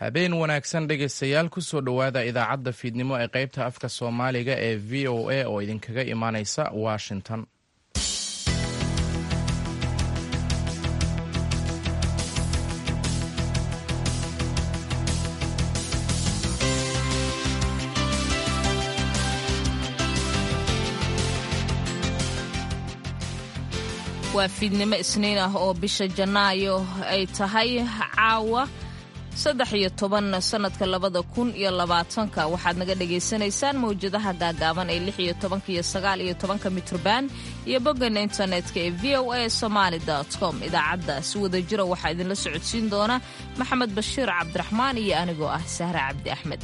habeen wanaagsan dhegaystayaal kusoo dhowaada idaacadda fiidnimo ee qaybta afka soomaaliga ee v o a oo idinkaga imaanaysa washington waa fiidnimo isniin ah oo bisha janaayo ay tahay caawa saddex iyo toban sannadka labada kun iyo labaatanka waxaad naga dhagaysanaysaan mawjadaha gaagaaban ee lix iyo tobanka iyo sagaal iyo tobanka mitrban iyo boggan internetka ee v o a somaali com idaacadda si wada jira waxaa idinla socodsiin doona maxamed bashiir cabdiraxmaan iyo anigoo ah sahre cabdi axmed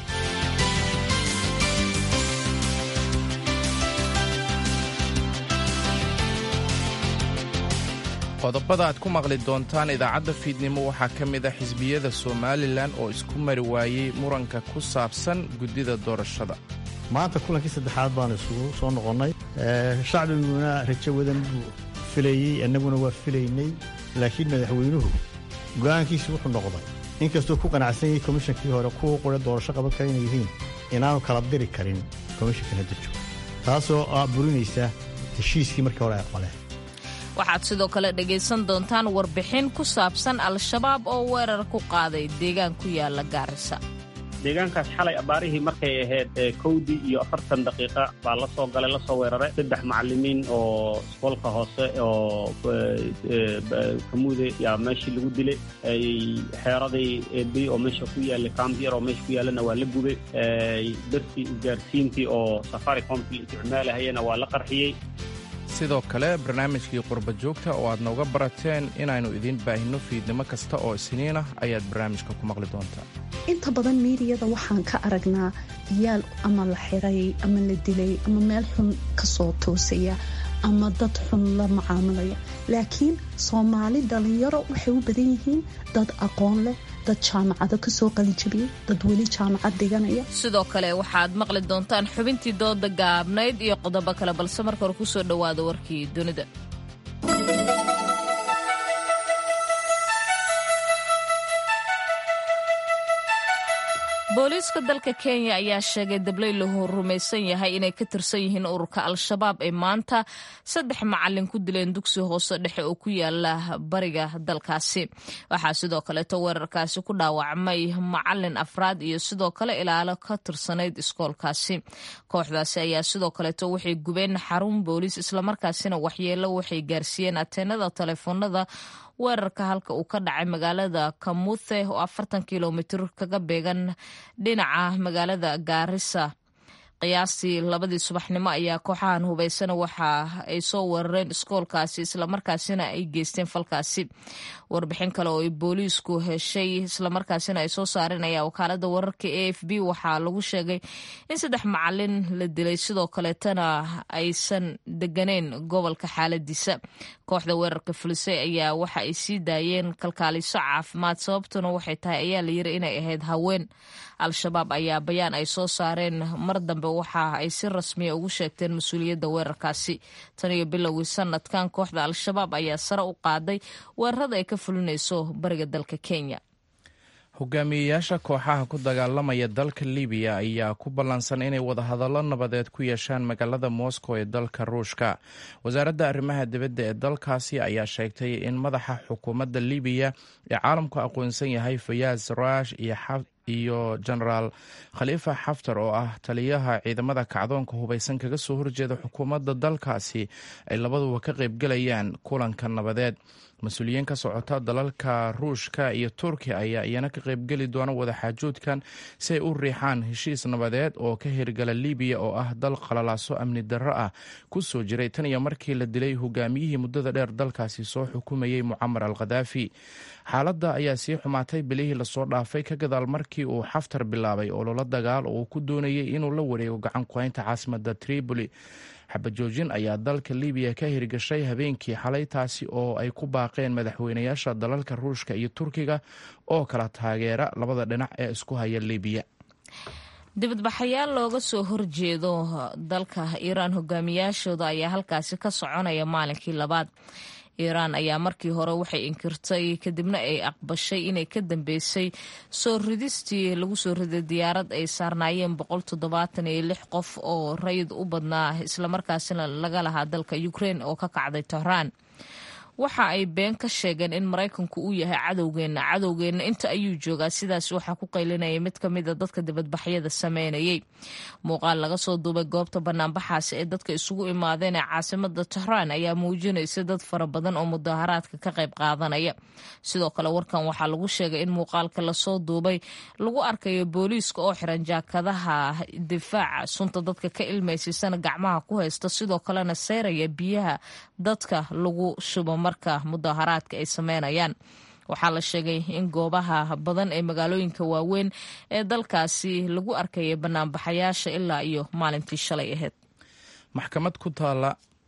qodobada aad ku maqli doontaan idaacadda fiidnimo waxaa ka mid a xisbiyada somalilan oo isku mari waayey muranka ku saabsan guddida doorashada maanta kulankii saddexaad baanu isugu soo noqonnay shacbiguna rajo wadan buu filayey annaguna waa filaynay laakiin madaxweynuhu go'aankiisu wuxuu noqday inkastuu ku qanacsan yahay komishankii hore kuwa qura doorasho qaban kara inay yihiin inaanu kala diri karin komishankan hadda joogo taasoo ah burinaysa heshiiskii markii hore ay qoleen waxaad sidoo kale dhegaysan doontaan warbixin ku saabsan al-shabaab oo weerar ku qaaday deegaan ku yaala gaarisa deegaankaas xalay abaarihii markay ahayd kowdii iyo afartan daqiiqa baa la soo galay lasoo weeraray saddex macallimiin oo iskoolka hoose oo kamuude yaa meeshii lagu dilay xeeradii ebi oo meesha ku yaallay kambiyar oo meesha ku yaallana waa la gubay dartii isgaarsiintii oo safaricomkii isticmaalahayana waa la qarxiyey sidoo kale barnaamijkii qurba joogta oo aad nooga barateen inaynu idiin baahinno fiidnimo kasta oo isniin ah ayaad barnaamijka ku maqli doontaa inta badan miidiyada waxaan ka aragnaa iyaal ama la xiray ama la dilay ama meel xun ka soo toosaya ama dad xun la macaamilaya laakiin soomaali dhallinyaro waxay u badan yihiin dad aqoon leh dad jaamacado kasoo qalijabiyey dad weli jaamacad dhiganaya sidoo kale waxaad maqli doontaan xubintii dooda gaabnayd iyo qodobo kale balse marka hore kusoo dhowaada warkii dunida booliiska dalka kenya ayaa sheegay dablay lahu rumaysan yahay inay ka tirsan yihiin ururka al-shabaab ee maanta saddex macalin ku dileen dugsi hoose dhexe oo ku yaala bariga dalkaasi waxaa sidoo kaleeto weerarkaasi ku dhaawacmay macalin afraad iyo sidoo kale ilaalo ka tirsanayd iskoolkaasi kooxdaasi ayaa sidoo kaleeto waxay gubeen xarun booliis islamarkaasina waxyeelo waxay gaarsiiyeen ateenada taleefoonada weerarka halka uu ka dhacay magaalada kamuthe oo afartan kilomitir kaga beegan dhinaca magaalada gaarisa qiyaastii labadii subaxnimo ayaa kooxahan hubaysana waxa ay soo weerareen iskoolkaasi islamarkaasina ay geysteen falkaasi warbixin kale oo ay booliisku heshay islamarkaasina ay soo saareen ayaa wakaalada wararka a f b waxaa lagu sheegay in saddex macalin la dilay sidoo kaleetana aysan deganeyn gobolka xaaladiisa kooxda weerarka fulisay ayaa waxa ay sii daayeen kalkaaliso caafimaad sababtuna waxay tahay ayaa layiri inay ahayd haween al-shabaab ayaa bayaan ay soo saareen mar dambe waxa ay si rasmiya ugu sheegteen mas-uuliyadda weerarkaasi tan iyo bilowgii sanadkan kooxda al-shabaab ayaa sare u qaaday weerarada ay ka fulinayso bariga dalka kenya hogaamiyeyaasha kooxaha ku dagaalamaya dalka libiya ayaa ku ballansan inay wadahadallo nabadeed ku yeeshaan magaalada moscow ee dalka ruushka wasaaradda arrimaha dibadda ee dalkaasi ayaa sheegtay in madaxa xukuumadda libiya ee caalamku aqoonsan yahay fayaaz rash iyo genaraal khaliifa xaftar oo ah taliyaha ciidamada kacdoonka hubaysan kaga soo horjeeda xukuumadda dalkaasi ay labaduba ka qaybgelayaan kulanka nabadeed mas-uuliyiin ka socota dalalka ruushka iyo turkiya ayaa iyana ka qaybgeli doona wadaxaajoodkan si ay u riixaan heshiis nabadeed oo ka hirgala libiya oo ah dal qalalaaso amni darro ah ku soo jiray tan iyo markii la dilay hogaamiyihii muddada dheer dalkaasi soo xukumayey mucamar al khadaafi xaaladda ayaa sii xumaatay bilihii lasoo dhaafay ka gadaal markii uu xaftar bilaabay ololo dagaal oo uu ku doonayay inuu la wareego gacan ku-haynta caasimada tripoli xabajoojin ayaa dalka libiya ka hirgashay habeenkii xalay taasi oo ay ku baaqeen madaxweynayaasha dalalka ruushka iyo turkiga oo kala taageera labada dhinac ee isku haya libiya dibadbaxayaal looga soo horjeedo dalka iiraan hogaamiyaashooda ayaa halkaasi ka soconaya maalinkii labaad iiraan ayaa markii hore waxay inkirtay kadibna ay aqbashay inay ka dambeysay soo ridistii lagu soo riday diyaarad ay saarnaayeen boqol toddobaatan iyo lix qof oo rayid u badnaa islamarkaasina laga lahaa dalka ukraine oo ka kacday tehraan waxa ay been ka sheegeen in maraykanku uu yahay cadowgeenna cadowgeenna inta ayuu joogaa sidaas waxaa ku qaylinaya mid ka mid a dadka dibadbaxyada sameynayay muuqaal laga soo duubay goobta banaanbaxaasi ee dadka isugu imaadeen ee caasimada tehraan ayaa muujinaysa dad fara badan oo mudaharaadka ka qayb qaadanaya sidoo kale warkan waxaa lagu sheegay in muuqaalka lasoo duubay lagu arkayo booliiska oo xiran jaakadaha difaaca sunta dadka ka ilmaysiisana gacmaha ku haysta sidoo kalena seyraya biyaha dadka lagu shubo marka mudaharaadka ay sameynayaan waxaa la sheegay in goobaha badan ee magaalooyinka waaweyn ee dalkaasi lagu arkayay banaanbaxayaasha ilaa iyo maalintii shalay ahayd maxkamad ku taala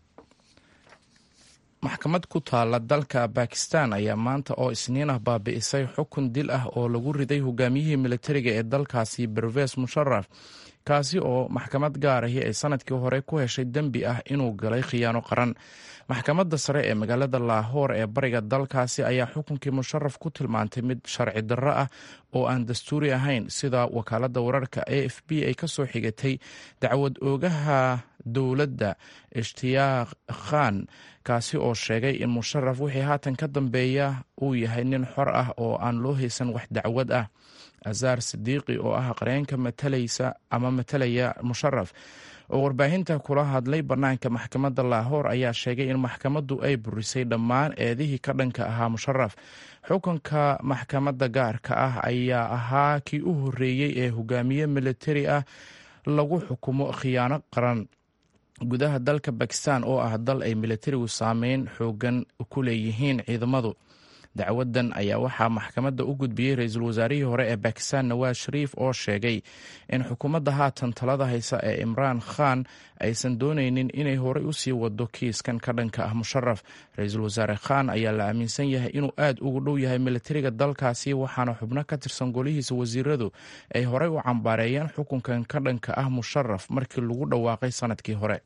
maxkamad ku taalla dalka bakistan ayaa maanta oo isniin ah baabi'isay xukun dil ah oo lagu riday hogaamiyihii militariga ee dalkaasi berves musharaf kaasi oo maxkamad gaarahi ay sanadkii hore ku heshay dembi ah inuu galay khiyaano qaran maxkamadda sare ee magaalada laahoor ee bariga dalkaasi ayaa xukunkii musharaf ku tilmaantay mid sharci darro ah oo aan dastuuri ahayn sida wakaaladda wararka a f b ay ka soo xigatay dacwad oogaha dowladda ishtiyaaq khan kaasi oo sheegay in musharaf wixii haatan ka dambeeya uu yahay nin xor ah oo aan loo haysan wax dacwad ah azaar sidiiqi oo ah qareenka matalaysa ama matalaya musharaf oo warbaahinta kula hadlay bannaanka maxkamadda laahoor ayaa sheegay in maxkamaddu ay burisay dhammaan eedihii ka dhanka ahaa musharaf xukunka maxkamadda gaarka ah ayaa ahaa kii u horreeyey ee hogaamiye militari ah lagu xukumo khiyaano qaran gudaha dalka bakistan oo ah dal ay militarigu saameyn xoogan ku leeyihiin ciidamadu dacwadan ayaa waxaa maxkamadda u gudbiyey ra-iisul wasaarihii hore ee bakistan nawaas shariif oo sheegay in xukuumadda haatan talada haysa ee imraan khan aysan dooneynin inay horey usii wado kiiskan ka dhanka ah musharaf ra-iisul wasaare khan ayaa la aaminsan yahay inuu aad ugu dhow yahay militariga dalkaasi waxaana xubno ka tirsan golihiisa wasiiradu ay horey u cambaareeyeen xukunkan ka dhanka ah musharaf markii lagu dhawaaqay sanadkii hore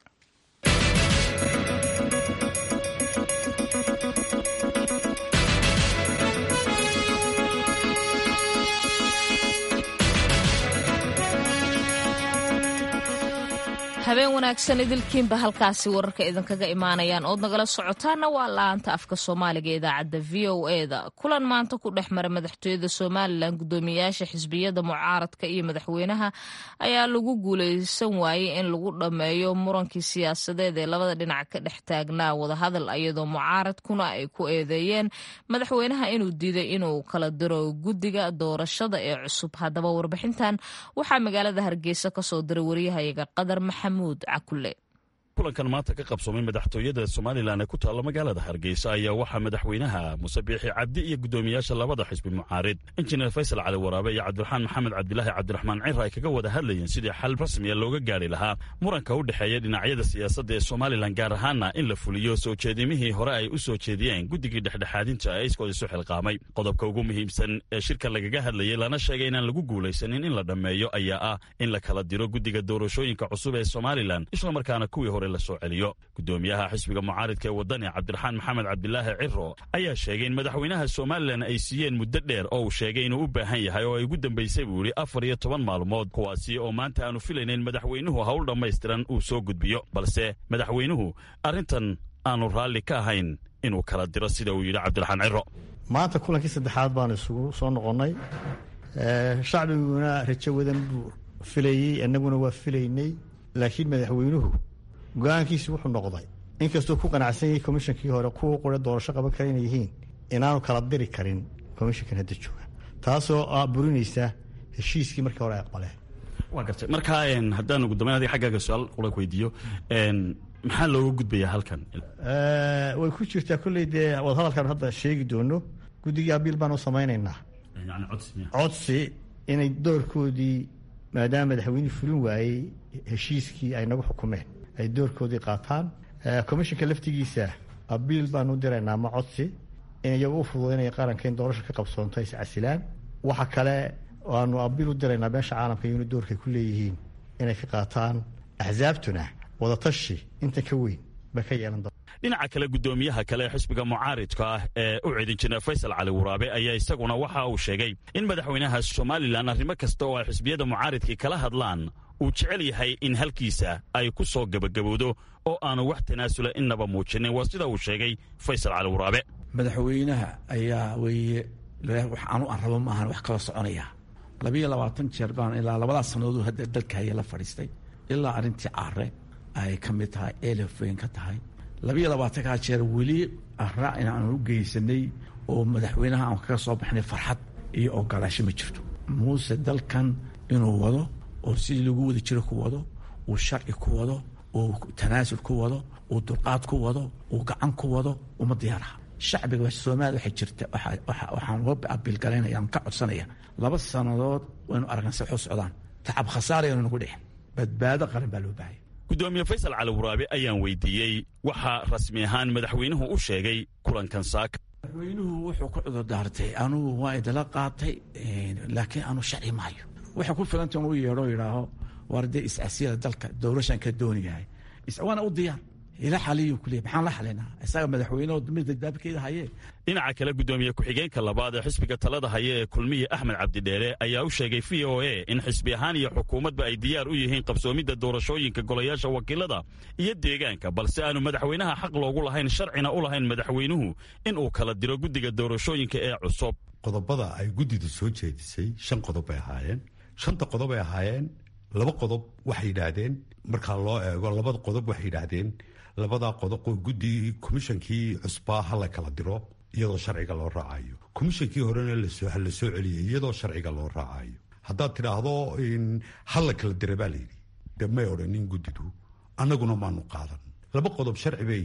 habeen wanaagsan idilkiinba halkaasi wararka idinkaga imaanayaan ood nagala socotaana waa la-aanta afka soomaaliga idaacadda v o e da kulan maanta ku dhex mara madaxtooyada somalilan guddoomiyaasha xisbiyada mucaaradka iyo madaxweynaha ayaa lagu guuleysan waayey in lagu dhammeeyo murankii siyaasadeed ee labada dhinac ka dhex taagnaa wadahadal iyadoo mucaaradkuna ay ku eedeeyeen madaxweynaha inuu diiday inuu kala diro guddiga doorashada ee cusub haddaba warbixintan waxaa magaalada hargeysa kasoo diray waryahayaga qadar maxamed kulankan maanta ka qabsoomay madaxtooyada somalilan ee ku taalla magaalada hargeysa ayaa waxaa madaxweynaha muse biixi cabdi iyo guddoomiyaasha labada xisbi mucaarid injineer faysal cali waraabe iyo cabdiraxmaan maxamed cabdilaahi cabdiraxmaan cira ay kaga wada hadlayeen sidii xal rasmiya looga gaari lahaa muranka u dhexeeya dhinacyada siyaasadda ee somalilan gaar ahaana in la fuliyo soo jeedimihii hore ay u soo jeediyeen guddigii dhexdhexaadinta ee iskood isu xilqaamay qodobka ugu muhiimsan ee shirka lagaga hadlayay lana sheegay inaan lagu guulaysanin in la dhammeeyo ayaa ah in la kala diro guddiga doorashooyinka cusub ee somalilan islamarkaana kuwii hore la soo celiyo guddoomiyaha xisbiga mucaaridka ee waddani cabdiraxmaan maxamed cabdilaahi ciro ayaa sheegay in madaxweynaha somalilan ay siiyeen muddo dheer oo uu sheegay inuu u baahan yahay oo ay ugu dambaysay buu yidhi afar iyo toban maalmood kuwaasi oo maanta aanu filaynayn madaxweynuhu hawl dhammaystiran uu soo gudbiyo balse madaxweynuhu arrintan aanu raalli ka ahayn inuu kala diro sida uu yidhi cabdiraxmaan ciro maanta kulankii saddexaad baan isugu soo noqonnay shacbiguna rajo wadan buu filayey annaguna waa filaynay laakiin madaxweynuhu go-aankiisi wuxuu noqday inkastuu ku qanacsan yahay komishankii hore kuwa qura doorasho qaban kara inay yihiin inaanu kala diri karin komishankan hadda jooga taasoo a burinaysa heshiiskii markii hore ay aqbaleen waa gartay markaa haddaan ugu dambeyn adiga xaggaaga su-aal qura weydiiyo maxaa looga gudbayaa halkan way ku jirtaa kolley dee wadahadalkan hadda sheegi doono guddigii abiil baan u samaynaynaa codsi inay doorkoodii maadaama madaxweynihii fulin waayey heshiiskii ay nagu xukumeen ay doorkoodii qaataan commishanka laftigiisa abiil baanu diraynaa ma codsi in iyaga u fududaynaya qaranka in doorasha ka qabsoonto is casilaan waxa kale aanu abiil u diraynaa beesha caalamka iyonu doorkay ku leeyihiin inay ka qaataan axsaabtuna wadatashi intan ka weyn ba ka yeelan doon dhinaca kale guddoomiyaha kale ee xisbiga mucaaridka ah ee u cidin jira faysal cali waraabe ayaa isaguna waxa uu sheegay in madaxweynaha somalilan arrimo kasta oo ay xisbiyada mucaaridkii kala hadlaan uu jecel yahay in halkiisa ay ku soo gebagabowdo oo aanu wax tanaasula innaba muujinin waa sida uu sheegay faysal cali waraabe madaxweynaha ayaa weeye waxaanu aan rabo maahan wax kala soconaya labiyo labaatan jeer baan ilaa labadaas sannadood hadda dalka haya la fadhiistay ilaa arrintii caare ay ka mid tahay elef weyn ka tahay labiyo labaatankaa jeer weli arra inaanu u geysanay oo madaxweynaha aan kaga soo baxnay farxad iyo ogolaasho ma jirto muuse dalkan inuu wado oo sidii lagu wada jiro ku wado uu sharci ku wado uu tanaasul ku wado uu dulqaad ku wado uu gacan ku wado uma diyaaraha shacbiga soomaaliya waxay jirta waxaan uga abiilgalaynaya aan ka codsanaya laba sannadood waynu aragnay se waxu socdaan tacab khasaarayanu nagu dhicin badbaado qaran baa loo baahaya gudoomiye faysal cali waraabe ayaan weydiiyey waxaa rasmi ahaan madaxweynuhu u sheegay kulankan saaka madaxweynuhu wuxuu ku cudurdaartay anugu waa idala qaatay laakiin anu sharci maayo waxay ku filanta inuu yeedho yidhaaho waar dee is-asiyada dalka doorashaan ka dooniyahay waana u diyaar ila xaliyu kuleey maxaan la xalinaa isaga madaxweyneho midda daabkeeda haye dhinaca kale guddoomiye ku-xigeenka labaad ee xisbiga talada haya ee kulmiye axmed cabdidheere ayaa u sheegay v o a in xisbi ahaan iyo xukuumadba ay diyaar u yihiin qabsoomidda doorashooyinka golayaasha wakiilada iyo deegaanka balse aanu madaxweynaha xaq loogu lahayn sharcina u lahayn madaxweynuhu inuu kala diro guddiga doorashooyinka ee cusub qodobada ay guddidu soo jeedisay shan qodob bay ahaayeen shanta qodob ay ahaayeen laba qodob waxay yidhaahdeen markaa loo eego labada qodob waxay yidhaahdeen labadaa qodob oo guddi komishankii cusbaa ha la kala diro iyadoo sharciga loo raacayo komishankii horena la soo celiyay iyadoo sharciga loo raacayo haddaad tidhaahdo ha la kala dira baa layidhi de may odhanin guddidu annaguna maanu qaadan laba qodob sharci bay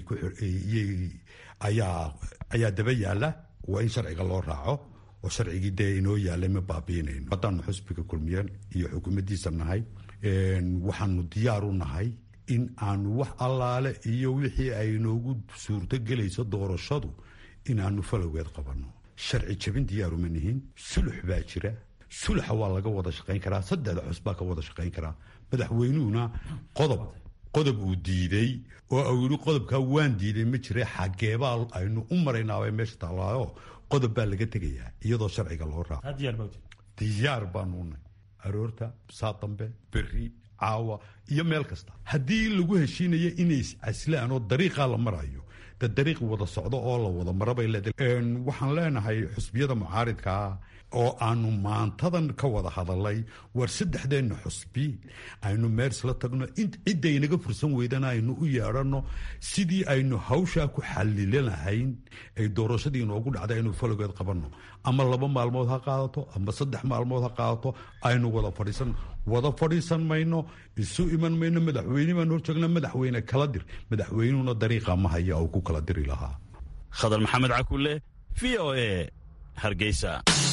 ayaa daba yaala waa in sharciga loo raaco oo sharcigii dee inoo yaalay ma baabiinayno haddaanu xusbiga kulmiyan iyo xukuumaddiisa nahay waxaanu diyaar u nahay in aanu wax allaale iyo wixii ay noogu suurto gelayso doorashadu inaanu falowgeed qabanno sharci jabin diyaaruma nihin sulux baa jira suluxa waa laga wada shaqayn karaa saddexda cus baa ka wada shaqayn karaa madaxweynuhuna qodob qodob uu diiday oo uu yidhi qodobkaa waan diiday ma jira xageebaa aynu u maraynaabay meesha taallaayo qodob baa laga tegayaa iyadoo sharciga loo raaco diyaar baanunay aroorta saa dambe berri caawa iyo meel kasta haddii lagu heshiinayo inay iscaslaan oo dariiqaa la marayo de dariiq wada socdo oo la wada marabay waxaan leenahay xusbiyada mucaaridkaa oo aanu maantadan ka wada hadalay war saddexdeenna xusbi aynu meersla tagno ciddaynaga fursan weydana aynu u yeedhanno sidii aynu hawshaa ku xalilanahayn ay doorashadii inoogu dhacday aynu falogeed qabanno ama laba maalmood ha qaadato ama saddex maalmood ha qaadato aynu wada fadhiisan wada fadhiisan mayno isu iman mayno madaxweyne baan horjoogna madaxweyne kala dir madaxweynuhuna dariiqa ma haya uu ku kala diri lahaa khadar maxamed cakulle v o a hargeysa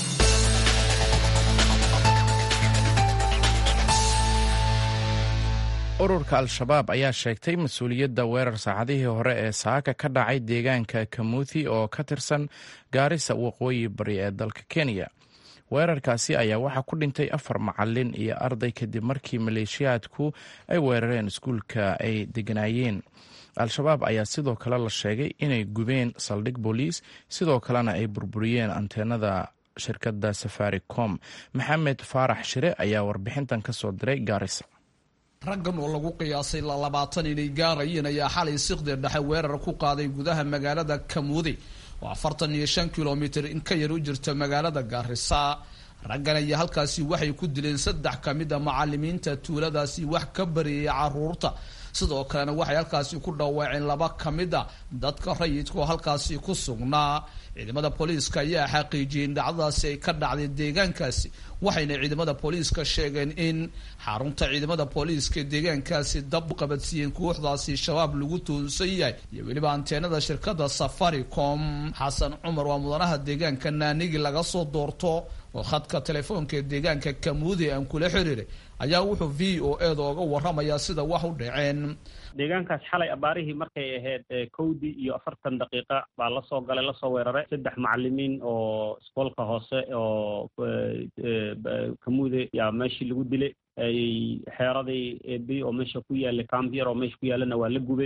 ururka al-shabaab ayaa sheegtay mas-uuliyadda weerar saacadihii hore ee saaka ka dhacay deegaanka kamuthi oo ka tirsan gaarisa waqooyi bari ee dalka kenya weerarkaasi ayaa waxaa ku dhintay afar macalin iyo arday kadib markii maleeshiyaadku ay weerareen iskuulka ay deganaayeen al-shabaab ayaa sidoo kale la sheegay inay gubeen saldhig booliis sidoo kalena ay burburiyeen anteenada shirkadda safaricom maxamed faarax shire ayaa warbixintan ka soo diray gaarisa raggan oo lagu qiyaasay labaatan inay gaarayeen ayaa xalay siqdi dhexe weerar ku qaaday gudaha magaalada kamuudi oo afartan iyo shan kilomitir in ka yar u jirta magaalada gaarisa raggan ayaa halkaasi waxay ku dileen saddex ka mid a macalimiinta tuuladaasi wax ka bariyay caruurta sidoo kalena waxay halkaasi ku dhawaaceen laba ka mid a dadka rayidka oo halkaasi ku sugnaa ciidamada booliiska ayaa xaqiijiyey in dhacdadaasi ay ka dhacday deegaankaasi waxayna ciidamada booliiska sheegeen in xarunta ciidamada booliiska deegaankaasi dab qabadsiiyeen kooxdaasi shabaab lagu tuunsan yahay iyo weliba anteenada shirkada safaricom xasan cumar waa mudanaha deegaanka naanigi laga soo doorto oo khadka telefoonka ee deegaanka kamuudi aan kula xiriiray ayaa wuxuu v o e da oga waramayaa sida wax u dhaceen deegaankaas xalay abaarihii markay ahayd kowdii iyo afartan daqiiqa baa lasoo galay lasoo weeraray saddex macalimiin oo iskoolka hoose oo kamuude yaa meeshii lagu dilay xeeradii bi oo meesha ku yaallay cambier oo meesha ku yaallana waa la gubay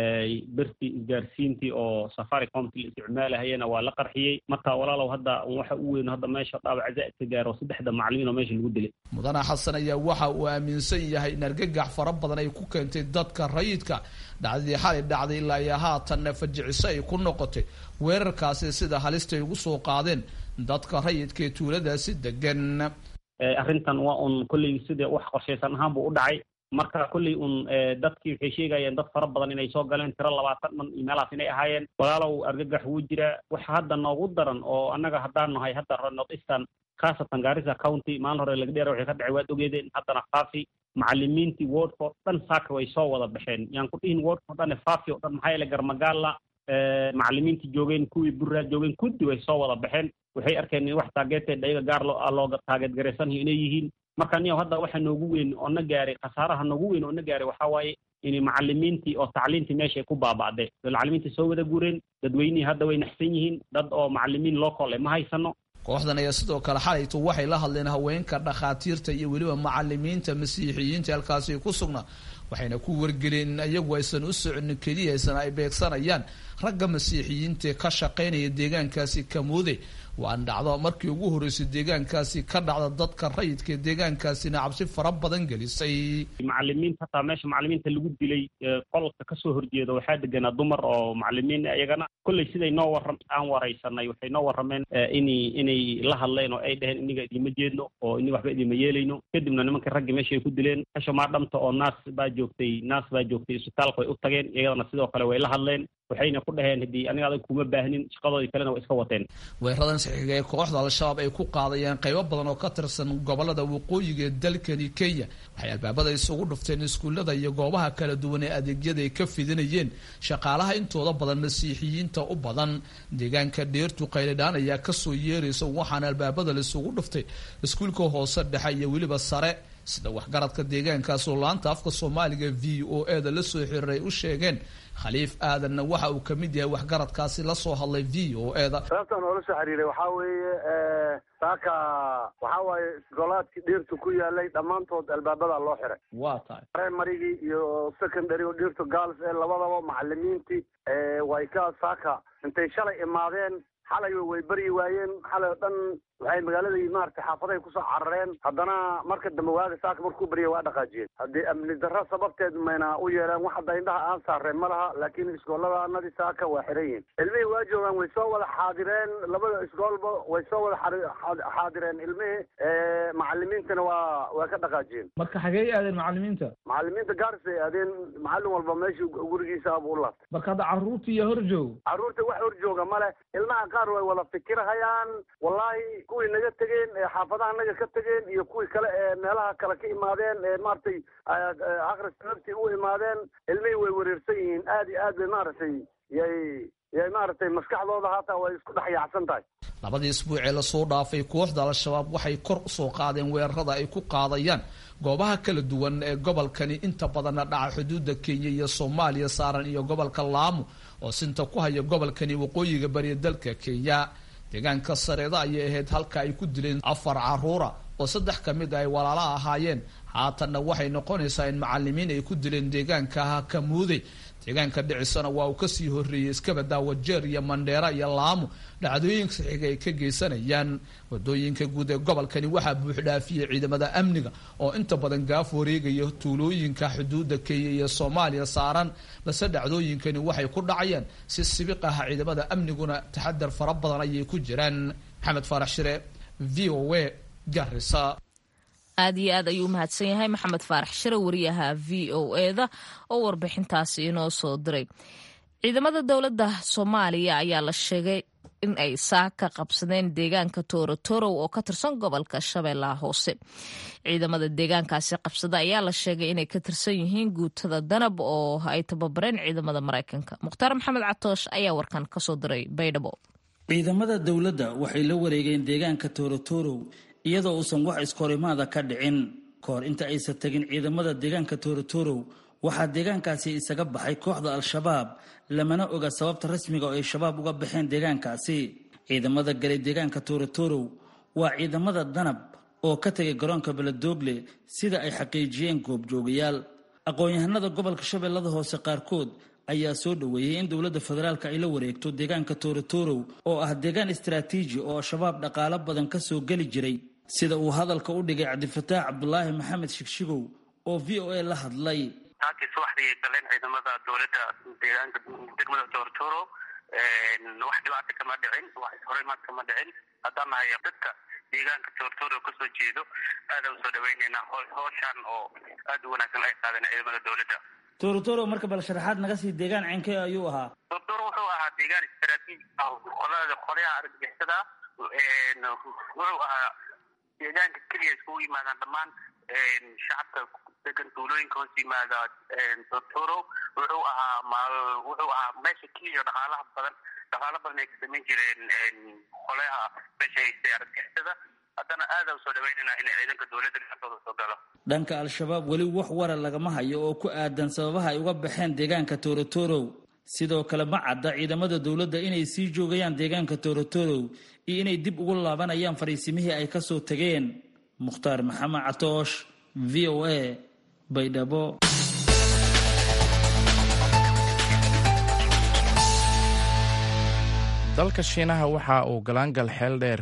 bertii isgaarsiintii oo safaricomti la isticmaalahayana waa la qarxiyey marka walaalow hadda waxa u weyn hadda meesha dhaawac zaa'idka gaaro saddexda macallimiin oo meesha lagu dilay mudane xasan ayaa waxa uu aaminsan yahay in argagax fara badan ay ku keentay dadka rayidka dhacdadii xalay dhacday ilaa iyo haatanna fajiciso ay ku noqotay weerarkaasi sida halista ay ugu soo qaadeen dadka rayidka ee tuuladaasi degan arrintan waa un kolley sida wax qorshaysan ahaan buu u dhacay marka kolley un dadkii waxay sheegayeen dad fara badan inay soo galeen tiro labaatan dhan iyo meelahaas inay ahaayeen walaalow argagax wuu jiraa waxa hadda noogu daran oo annaga haddaan nahay hadda north eastern khaasatan gaarisa county maalin hore laga dheera waxay ka dhacay waad ogeedeen haddana faafi macallimiintii wordka oo dhan saaka way soo wada baxeen yaan ku dhihin wordka o dhan faafi o dhan maxaa yeele garmagaala macallimiintii joogeen kuwii burraa joogeen kuddi way soo wada baxeen waxay arkeen in wax taageeteed ayaga gaar loo looga taageed garaysanyo inay yihiin marka niyow hadda waxa noogu weyn oo na gaaray khasaaraha noogu weyn oo na gaaray waxaa waaye in macallimiintii oo tacliintii meesha ay ku baaba'day macallimiintii soo wada guureen dadweynihii hadda way naxsan yihiin dad oo macallimiin local ma haysano kooxdan ayaa sidoo kale xalaytu waxay la hadleen haweenka dhakhaatiirta iyo weliba macalimiinta masiixiyiinta halkaasi ku sugnaa waxayna ku wargeleen in iyagu aysan u soconin keliya aysan ay beegsanayaan ragga masiixiyiinta ee ka shaqaynaya deegaankaasi kamuude waan dhacdo markii ugu horreysay deegaankaasi ka dhacda dadka rayidka ee deegaankaasina cabsi fara badan gelisay macallimiinta hataa meesha macallimiinta lagu dilay qolka kasoo horjeeda waxaa deganaa dumar oo macallimiin iyagana kolley siday noo warram aan waraysanay waxay noo warrameen inay inay la hadleen oo ay dheheen iniga idima jeedno oo ini waxba idima yeelayno kadibna nimankii raggii meesha ay ku dileen mesha maadhamta oo naas baa joogtay naas baa joogtay isbitaalka way u tageen iyadana sidoo kale way la hadleen waxayna ku dhaheen haddii aniga adag kuma baahnin shaqadoodii kalena way iska wateen weeraradan saxiiga ee kooxda al-shabaab ay ku qaadayeen qaybo badan oo ka tirsan gobolada waqooyiga ee dalkani kenya waxay albaabada isugu dhufteen iskuullada iyo goobaha kala duwan ee adeegyada ay ka fidinayeen shaqaalaha intooda badan masiixiyiinta u badan deegaanka dheertu qaylidhaan ayaa kasoo yeeraysa waxaana albaabada laisugu dhuftay iskuulka hoose dhexe iyo weliba sare sida waxgaradka deegaankaas oo laanta afka soomaaliga v o e da la soo xiriiray u sheegeen khaliif aadanna waxa uu ka mid yahay waxgaradkaasi la soo hadlay v o e da sababtaan oola soo xiriiray waxaa weeye saaka waxaa waaye golaadkii dhirtu ku yaalay dhammaantood albaabada loo xiray waa tahay primarygii iyo secondary oo dhirtu gaals ee labadaba macalimiintii way ka saaka intay shalay imaadeen xalay way beryi waayeen xalay oo dhan waxay magaaladii maaragtay xaafaday kusoo carareen haddana marka dambe waaga saaka markuu baryay waa dhaqaajiyeen haddii amni darro sababteed mayna u yeeleen wax hadda indhaha aan saareen ma laha laakiin iskooladaanadii saaka waa xiran yihin ilmihii waa joogaan way soo wada xaadireen labada iskoolba way soo wada xaadireen ilmihii macalimiintana waa waa ka dhaqaajiyeen marka xagee aadeen macalimiinta macalimiinta gaaris ay aadeen macallin walba meeshii gurigiisa buu u laabtay marka hadda carruurta iyo hor joog carruurta wax hor jooga male ilmaha qaar way wada fikirhayaan wallahi kuwii naga tegeen ee xaafadaha naga ka tegeen iyo kuwii kale ee meelaha kale ka imaadeen ee maaragtay akhriska naftii u imaadeen ilmihii way wareersan yihiin aad iyo aad bay maaragtay yay yay maaragtay maskaxdooda haataa way isku dhex yaacsan tahay labadii isbuuc ee lasoo dhaafay kooxda al-shabaab waxay kor usoo qaadeen weerarada ay ku qaadayaan goobaha kala duwan ee gobolkani inta badanna dhaca xuduudda kenya iyo soomaaliya saaran iyo gobolka laamo oo sinta ku haya gobolkani waqooyiga bariya dalka kenya deegaanka sareeda ayay ahayd halka ay ku dileen afar caruura oo saddex ka mid ay walaala ahaayeen haatanna waxay noqonaysaa in macalimiin ay ku dileen deegaanka kamuude deegaanka dhicisana waa uu kasii horreeyey iskabada wajeer iyo mandheera iyo laamo dhacdooyinka saxiiga ay ka geysanayaan wadooyinka guud ee gobolkani waxaa buuxdhaafiyey ciidamada amniga oo inta badan gaaf wareegaya tuulooyinka xuduudda kenya iyo soomaaliya saaran balse dhacdooyinkani waxay ku dhacayaan si sibiq ah ciidamada amniguna taxadar fara badan ayay ku jiraan maxamed faarax shire v o a garisa aad iyo aad ayuu umahadsan yahay maxamed faarax shire wariyaha v o e da oo warbixintaasi inoo soo diray ciidamada dowladda soomaaliya ayaa la sheegay in ay saaka qabsadeen deegaanka toorotorow oo ka tirsan gobolka shabeellaha hoose ciidamada deegaankaasi qabsada ayaa la sheegay inay ka tirsan yihiin guutada danab oo ay tababareen ciidamada maraykanka mukhtaar maxamed catoosh ayaa warkan kasoo diray baydhabo ciidamada dowladda waxay la wareegeen deegaanka toorotorow iyadoo uusan wax iskahorimaada ka dhicin kahor inta aysan tegin ciidamada deegaanka toorotorow waxaa deegaankaasi isaga baxay kooxda al-shabaab lamana oga sababta rasmiga oo ay shabaab uga baxeen deegaankaasi ciidamada galay deegaanka toorotorow waa ciidamada danab oo ka tegay garoonka beledoogle sida ay xaqiijiyeen goobjoogayaal aqoon-yahanada gobolka shabeellada hoose qaarkood ayaa soo dhoweeyey in dowladda federaalka ay la wareegto deegaanka toorotorow oo ah deegaan istaraatiiji oo al-shabaab dhaqaalo badan ka soo geli jiray sida uu hadalka u dhigay cabdifataax cabdulaahi maxamed shigshigow oo v o a la hadlay taakii subaxdii ay galeen ciidamada dowladda deegaanka degmada toorotoro wax dhibaata kama dhicin wax ishorimaad kama dhicin haddaan nahay dadka deegaanka toortoro kasoo jeedo aadaan usoo dhaweyneynaa hooshaan oo aad u wanaagsan ay qaadeen ciidamada dowladda toorotoro marka bal sharaxaad naga sii deegaan cenkee ayuu ahaa toortoro wuxuu ahaa deegaan istaraatiiji ah qolada qolyaha argagixisada wuxuu ahaa deegaanka keliya iskugu yimaadaan dhammaan shacabka degan tuulooyinka hoos yimaada tortoro wuxuu ahaa wuxuu ahaa meesha keliya dhaqaalaha badan dhaqaalo badan ay ka samayn jireen qolayaha meesha haystay argagixisada haddana aada usoo dhaweynayna inay ciidanka dowladda gacantooda soo galo dhanka al-shabaab weli wax wara lagama hayo oo ku aadan sababaha ay uga baxeen deegaanka toorotorow sidoo kale ma cadda ciidamada dowladda inay sii joogayaan deegaanka toorotorow iyo inay dib ugu laabanayaan fariisimihii ay kasoo tageen mukhtaar maxamed catoosh v o a baydhabo dalka shiinaha waxa uu galaangal xeel dheer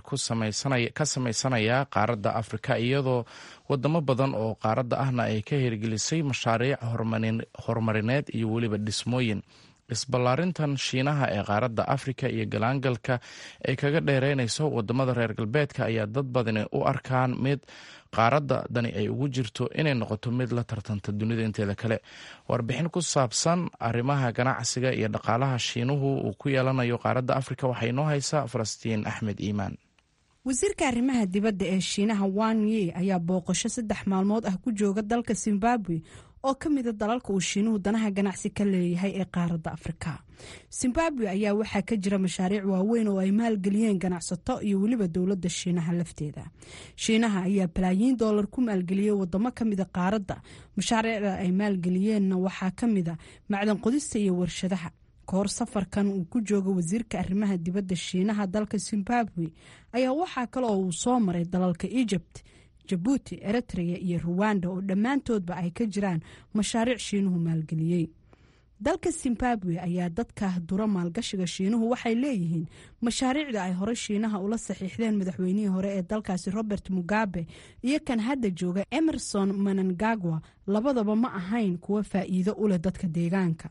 ka samaysanayaa qaaradda afrika iyadoo wadamo badan oo qaaradda ahna ay ka hirgelisay mashaariic horumarineed iyo weliba dhismooyin isballaarintan shiinaha ee qaaradda afrika iyo galaangalka ay kaga dheereynayso wadamada reer galbeedka ayaa dad badani u arkaan mid qaaradda dani ay ugu jirto inay noqoto mid la tartanta dunida inteeda kale warbixin ku saabsan arrimaha ganacsiga iyo dhaqaalaha shiinuhu uu ku yeelanayo qaaradda afrika waxaa inoo haysaa falastiin axmed iimaan wasiirka arrimaha dibadda ee shiinaha wan ye ayaa booqasho saddex maalmood ah ku jooga dalka zimbabwe oo ka mida dalalka uu shiinuhu danaha ganacsi ka leeyahay ee qaaradda afrika zimbabwe ayaa waxaa ka jira mashaariic waaweyn oo ay maalgeliyeen ganacsato iyo weliba dowladda shiinaha lafteeda shiinaha ayaa balaayiin doolar ku maalgeliyey wadamo kamida qaaradda mashaariicda ay maalgeliyeenna waxaa kamida macdan qodista iyo warshadaha kahor safarkan uu ku jooga wasiirka arrimaha dibadda shiinaha dalka zimbabwe ayaa waxaa kale oo uu soo maray dalalka egypt jabuuti eritrea iyo ruwanda oo dhammaantoodba ay ka jiraan mashaariic shiinuhu maalgeliyey dalka zimbabwe ayaa dadka dura maalgashiga shiinuhu waxay leeyihiin mashaariicda ay hore shiinaha ula saxiixdeen madaxweynihii hore ee dalkaasi robert mugabe iyo kan hadda jooga emerson manangagwa labadaba ma ahayn kuwa faa'iido u leh dadka deegaanka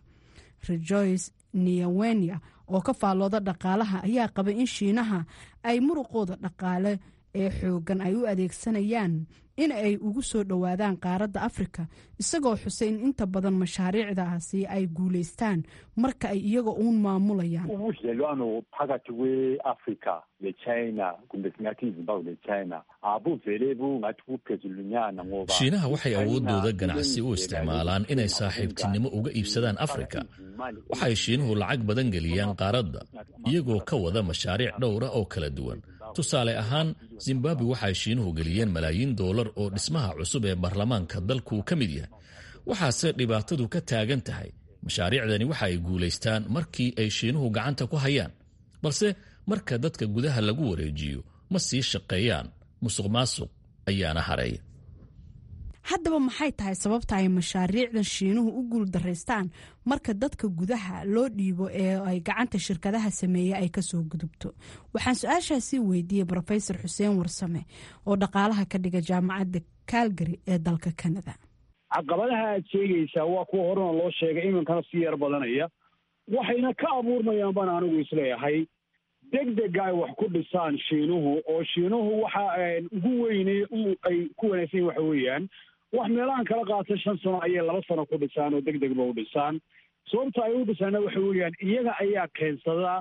rejoice niawenia oo ka faallooda dhaqaalaha ayaa qaba in shiinaha ay muruqooda dhaqaale ee xoogan ay u adeegsanayaan in ay ugu soo dhowaadaan qaaradda afrika isagoo xusay in inta badan mashaariicdaasi ay guulaystaan marka ay iyaga uun maamulayaan ubudlelwano phakathi kwe-afrika lechina kumbe singathi izimbabwe lechina abuvele bungathi buphezulunyana ngoba shiinaha waxay awooddooda ganacsi u isticmaalaan inay saaxiibtinimo uga iibsadaan afrika waxay shiinuhu lacag badan geliyaan qaaradda iyagoo ka wada mashaariic dhowra oo kala duwan tusaale ahaan zimbabwe waxay shiinuhu geliyeen malaayiin doolar oo dhismaha cusub ee baarlamaanka dalku ka mid yahay waxaase dhibaatadu ka taagan tahay mashaariicdani waxa ay guulaystaan markii ay shiinuhu gacanta ku hayaan balse marka dadka gudaha lagu wareejiyo ma sii shaqeeyaan musuq maasuq ayaana hareeya haddaba maxay tahay sababta ay mashaariicdan shiinuhu u guuldaraystaan marka dadka gudaha loo dhiibo ee ay gacanta shirkadaha sameeye ay kasoo gudubto waxaan su-aashaasi weydiiyey rofesor xuseen warsame oo dhaqaalaha ka dhiga jaamacadda calgary ee dalka canada caqabadaha aad sheegaysaa waa kuwa horena loo sheegay iminkana si yar badanaya waxayna ka abuurmayaan baan anigu isleeyahay degdega ay wax ku dhisaan shiinuhu oo shiinuhu waxa ugu weyne ay ku wanaagsan waxa weeyaan wax meelahan kala qaata shan sano ayay laba sano ku dhisaan oo deg degba u dhisaan sababta ay u dhisaana waxa weeyaan iyaga ayaa keensada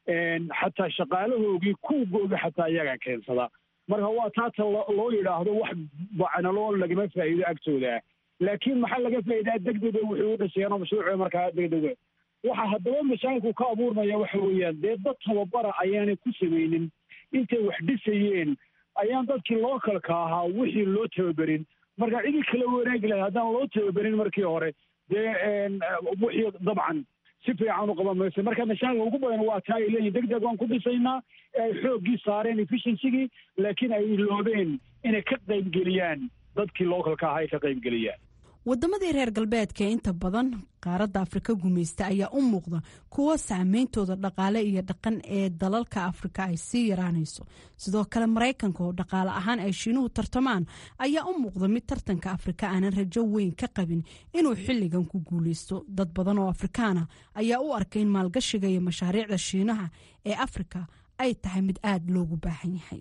xataa shaqaalahoogii kuugooga xataa iyagaa keensada marka waa taata loo yidhaahdo wax bacnaloo lagama faa'iido agtooda laakiin maxaa laga faa'iidaa deg dega wuxuu u dhisayaan mashruuca markaa deg dega waxa haddaba mashaakilku ka abuurmaya waxa weeyaan dee dad tababara ayaanay ku samaynin intay wax dhisayeen ayaan dadkii lookalka ahaa wixii loo tababerin marka cidii kala wanaagi lahay haddaan loo tababerin markii hore dee wixii dabcan si fiican u qaban mayso marka mashaakil ugu badan waa taa ay leeyihin deg deg waan ku dhisaynaa ee ay xooggii saareen efficiensigii laakiin ay iloobeen inay ka qaybgeliyaan dadkii localka ahaa ay ka qaybgeliyaan wadamadii reer galbeedka ee inta badan qaaradda afrika gumaysta ayaa u muuqda kuwo saameyntooda dhaqaale iyo dhaqan ee dalalka afrika ay sii yaraanayso sidoo kale maraykanka oo dhaqaale ahaan ay shiinuhu tartamaan ayaa u muuqda mid tartanka afrika aanan rajo weyn ka qabin inuu xilligan ku guuleysto dad badan oo afrikaana ayaa u arkay in maalgashiga iyo mashaariicda shiinaha ee afrika ay tahay mid aada loogu baahan yahay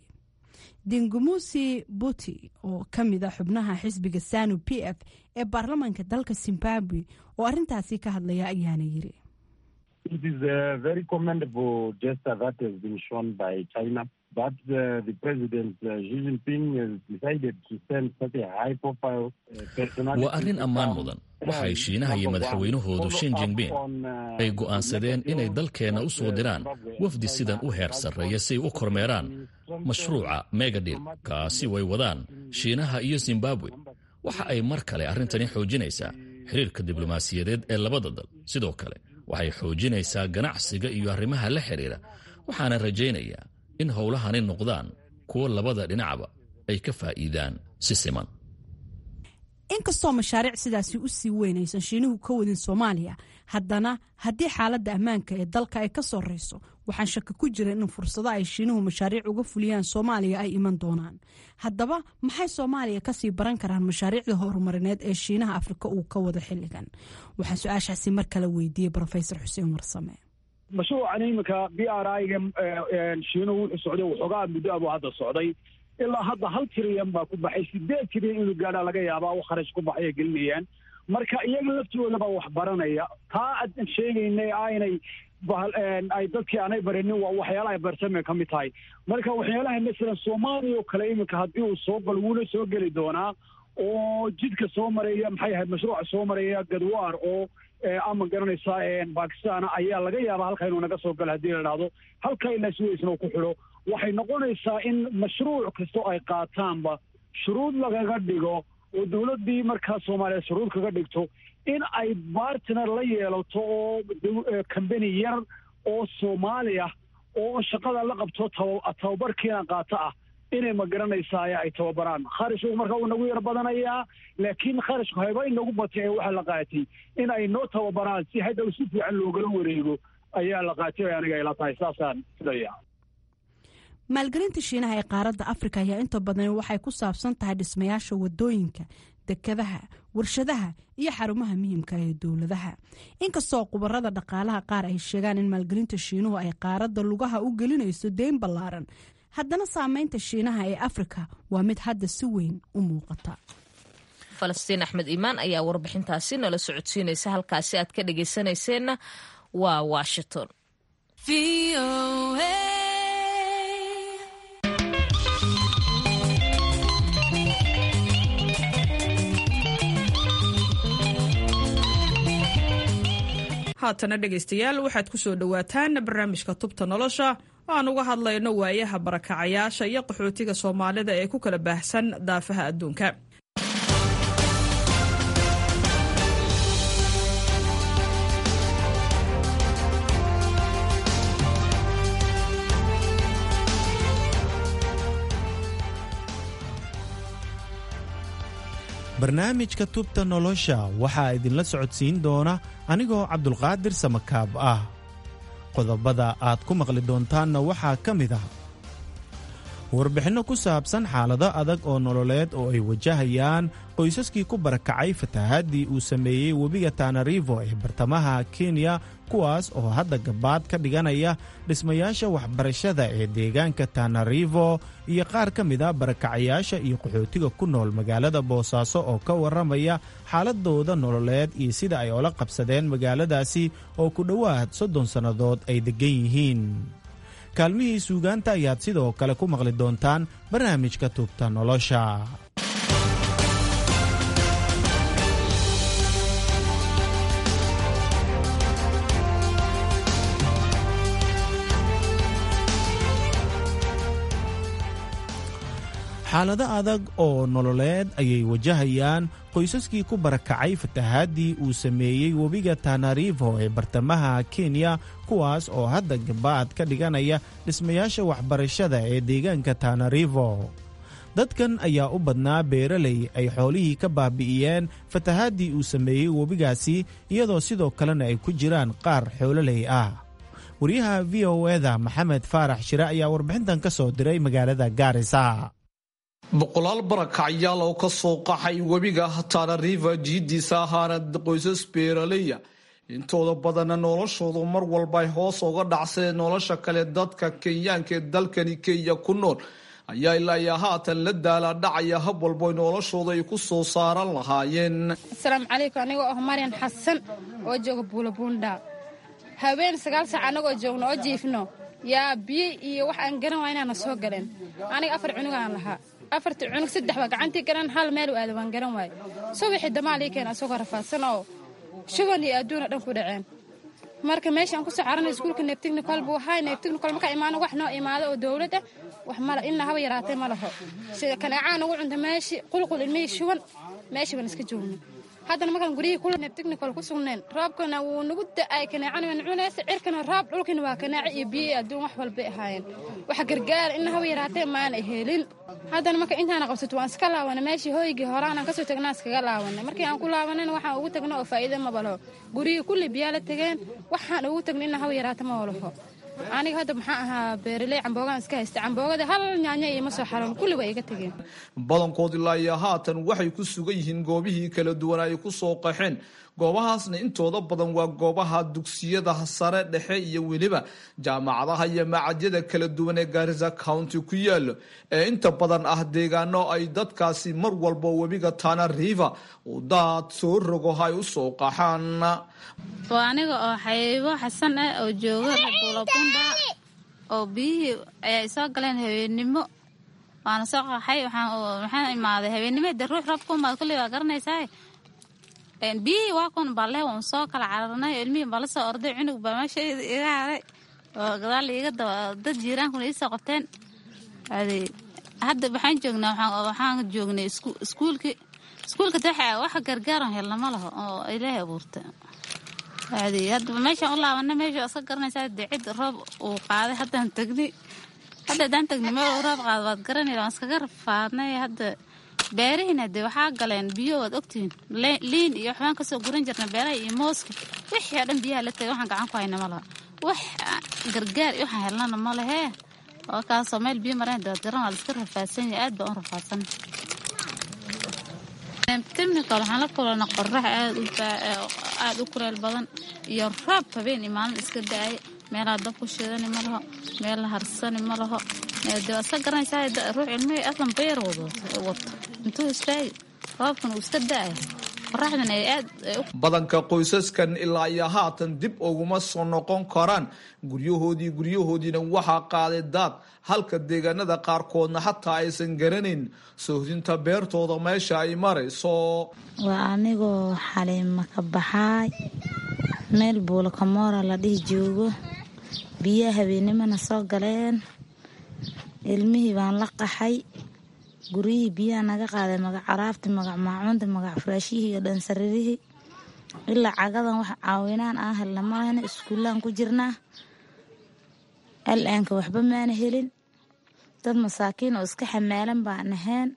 dingumusi buti oo ka mid a xubnaha xisbiga sanu p f ee baarlamaanka dalka zimbabwe oo arintaasi ka hadlaya ayaana yiri It is a very commendable gesture that has been shown by China. But uh, the President uh, Xi Jinping has decided to send such a high-profile uh, personality. waa arrin ammaan mudan waxay shiinaha iyo madaxweynahoodu shin jingbin ay go'aansadeen inay dalkeenna u soo diraan wafdi sidan u heer sarreeya si ay u kormeeraan mashruuca megadil kaasi way wadaan shiinaha iyo zimbabwe waxa ay mar kale arrintani xoojinaysaa xiriirka diblomaasiyadeed ee labada dal sidoo kale waxay xoojinaysaa ganacsiga iyo arrimaha la xidhiira waxaana rajaynayaa in howlahani noqdaan kuwo labada dhinacba ay ka faa'iidaan si siman inkastoo mashaariic sidaasi u sii weyn aysan shiinuhu ka wadin soomaaliya haddana haddii xaaladda ammaanka ee dalka ay ka sorreyso waxaan shaka ku jira in fursado ay shiinuhu mashaariic uga fuliyaan soomaaliya ay iman doonaan haddaba maxay soomaaliya kasii baran karaan mashaariicda horumarineed ee shiinaha afrika uu ka wado xilligan waxaan su-aashaasi mar kale weydiiyey rofesor xuseen warsame mashruucan iminka b r i-ga shiinuhu wuxuu socday waxoogaa muddo abuu hadda socday ilaa hadda hal tiriyan baa ku baxay sideed tiriyan inuu gaadhaa laga yaabaa u kharash ku baxay ay gelinayaan marka iyaga laftooda baa wax baranaya taa aan sheegaynay aynay ay dadkii aanay barinin waa waxyaalaha barsamay ka mid tahay marka waxyaalaha masalan soomaaliya oo kale iminka haddii uu soo galo wuuna soo geli doonaa oo jidka soo maraya maxay ahayd mashruuca soo maraya gadwaar oo ama garanaysaa bakistan ayaa laga yaabaa halka inuu naga soo galo haddii la dhahdo halka ilaa suwaysna uu ku xidho waxay noqonaysaa in mashruuc kastoo ay qaataanba shuruud lagaga dhigo oo dowladdii markaa soomaaliya shuruud kaga dhigto in ay bartner la yeelato oo combany yar oo soomaali ah oo shaqada la qabto tababarkiina qaato ah inay ma garanaysaa ay tababaraan kharashku marka uu nagu yar badanayaa laakiin kharashku hayba inagu batay ee waxaa la qaatay in ay noo tababaraan si hadhow si fiican loogala wareego ayaa la qaatay aniga ila tahay saasaan filaya maalgelinta shiinaha ee qaaradda afrika ayaa inta badan waxay ku saabsan tahay dhismayaasha wadooyinka dekadaha warshadaha iyo xarumaha muhiimka ee dowladaha inkastoo khubarada dhaqaalaha qaar ay sheegaan in maalgelinta shiinuhu ay qaaradda lugaha u gelinayso deyn ballaaran haddana saameynta shiinaha ee afrika waa mid hadda si weyn u muuqata falastiin axmed iimaan ayaa warbixintaasi nala socodsiinaysa halkaasi aad ka dhageysanayseena waa washington haatana dhegaystayaal waxaad ku soo dhowaataan barnaamijka tubta nolosha aan uga hadlayno waayaha barakacayaasha iyo qaxootiga soomaalida ee ku kala baahsan daafaha adduunka barnaamijka tubta nolosha waxaa idinla socodsiin doona anigoo cabdulqaadir samakaab ah qodobada aad ku maqli doontaanna waxaa ka mid ah warbixinno ku saabsan xaalado adag oo nololeed oo ay wajahayaan qoysaskii ku barakacay fatahaadii uu sameeyey webiga tanarivo ee bartamaha kenya kuwaas oo hadda gabaad ka dhiganaya dhismayaasha waxbarashada ee deegaanka tanarivo iyo qaar ka mid a barakacayaasha iyo qaxootiga ku nool magaalada boosaaso oo ka warramaya xaaladooda nololeed iyo sida ay ola qabsadeen magaaladaasi oo ku dhowaad soddon sannadood ay deggan yihiin kaalmihii suugaanta ayaad sidoo kale ku maqli doontaan barnaamijka tubta nolosha xaalado adag oo nololeed ayay wajahayaan qoysaskii ku barakacay fatahaadii uu sameeyey webiga tanarivo ee bartamaha kenya kuwaas oo hadda gabaad ka dhiganaya dhismayaasha waxbarashada ee deegaanka tanarivo dadkan ayaa u badnaa beeraley ay xoolihii ka baabi'iyeen fatahaadii uu sameeyey webigaasi iyadoo sidoo kalena ay ku jiraan qaar xoololey ah waryaha v o eda maxamed faarax shire ayaa warbixintan ka soo diray magaalada gaarisa boqolaal barakacyaal oo ka soo qaxay webiga tana river jiidiisa ahaana qoysas beeraleya intooda badanna noloshoodu mar walba ay hoos uga dhacsadeen nolosha kale dadka kenyaanka ee dalkani kenya ku nool ayaa ilaa iyo haatan la daala dhacaya hab walbo noloshooda ay ku soo saaran lahaayeen asalaamu calaykum anigoo ah maryan xasan oo jooga buulabuunda haween sagaal saac annagoo joogno oo jiifno yaa biyo iyo wax aan garan waa inaana soo galeen aniga afar cunugaan lahaa afarta cunug saddex baa gacantii garan hal meel u aada waan garan waaye subaxii damaalii keena asagoo rafaadsan oo shuban iyo adduuna dhan ku dhaceen marka meeshaan kusoo caranay iskuulka neebtignicol buu ahaa neebtignicol markaa imaano wax noo imaado oo dowladda wax mala ilna haba yaraatay ma laho sida kaneecaan ugu cunta meeshii qulqul ilmihii shuban meeshii baan iska joogno haddana markaan guryihii kula neebtignicol ku sugneen roobkana wuu nagu da'ay kaneecana waan cunaysa cirkana roob dhulkina waa kanaaco iyo biyo iyo adduun wax walbay ahaayeen wax gargaara ilna haba yaraatee maana helin haddana marka intaana qabsato waan iska laawana meeshii hooygii horaanaan kasoo tagnaa iskaga laawanay markii aan ku laawanayna waxaan ugu tagna oo faa'iida maba laho guryihii kulli biyaa la tageen waxaan ugu tagna ilna haba yaraata ma walaho aniga hadda maxaa ahaa beeraley camboogaan iska haysta camboogada hal nyaanya iima soo xaroon kulli waa iga tegeen badankood ilaa iyo haatan waxay ku sugan yihiin goobihii kala duwan ay ku soo qaxeen goobahaasna intooda badan waa goobaha dugsiyada sare dhexe iyo weliba jaamacadaha iyo macadyada kala duwan ee gaarisa county ku yaalo ee inta badan ah deegaano ay dadkaasi mar walba webiga tana river uu daad soo rogo ay u soo qaxaan waa aniga oo xaybo xasan ah oo jooga buulabunda oo biyihii ayay soo galeen habeennimo waana soo qaxay waxaan imaaday habeennimo de ruux roobka umaad kulley waa garanaysaa biyihii waa kun balle waan soo kala cararnay ilmihii baa la soo orday cunug baa meesha iga haray oo gadaal iga dad jiiraankuna iisoo qabteen hadda waxaan joognaa waxaan joognay iskuulki iskuulka daxa wax gargaaran helna ma laho oo ilaahay abuurta hadda meeshaan u laabana meesha iska garanaysaa dee cid roob uu qaaday haddaan tagni hadda haddaan tagni meel uu roob qaado waad garanaysa waan iskaga rafaadnay hadda beerihiina dee waxaa galeen biyo waad ogtihiin liin iyo waxbaan kasoo guran jirna beeraha iyo mooska wixii oo dhan biyaha la tagay waxaan gacan ku hayna ma laha wax gargaar iyo waxaan helnana ma lehee oo kaasoo meel biyo mareen daad garan waa la iska rafaadsan yahay aad baan u rafaadsan technical waxaan la kulana qorax aad u kuleel badan iyo roob habeen iyo maalin iska da-ay meelaha dab ku shidani ma laho meel la harsani ma laho de waa iska garanaysaa ruux ilmihii aslan beer wato intuu istaagi roobkan uu iska da-ay qoraxdan ay aad badanka qoysaskan ilaa iyo haatan dib uguma soo noqon karaan guryahoodii guryahoodiina waxaa qaaday daad halka deegaanada qaarkoodna xataa aysan garanayn soohdinta beertooda meesha ay marayso waa anigoo xaliima ka baxaay meel buulakamoora la dhihi joogo biyaha habeennimana soo galeen ilmihii baan la qaxay guryihii biyaha naga qaaday magac caraabti magac maacuunta magac furaashihii iyo dhansaririhii ilaa cagadan wax caawinaan aan helna malahna iskuullaan ku jirnaa al-aanka waxba maana helin dad masaakiin oo iska xamaalan baan ahayn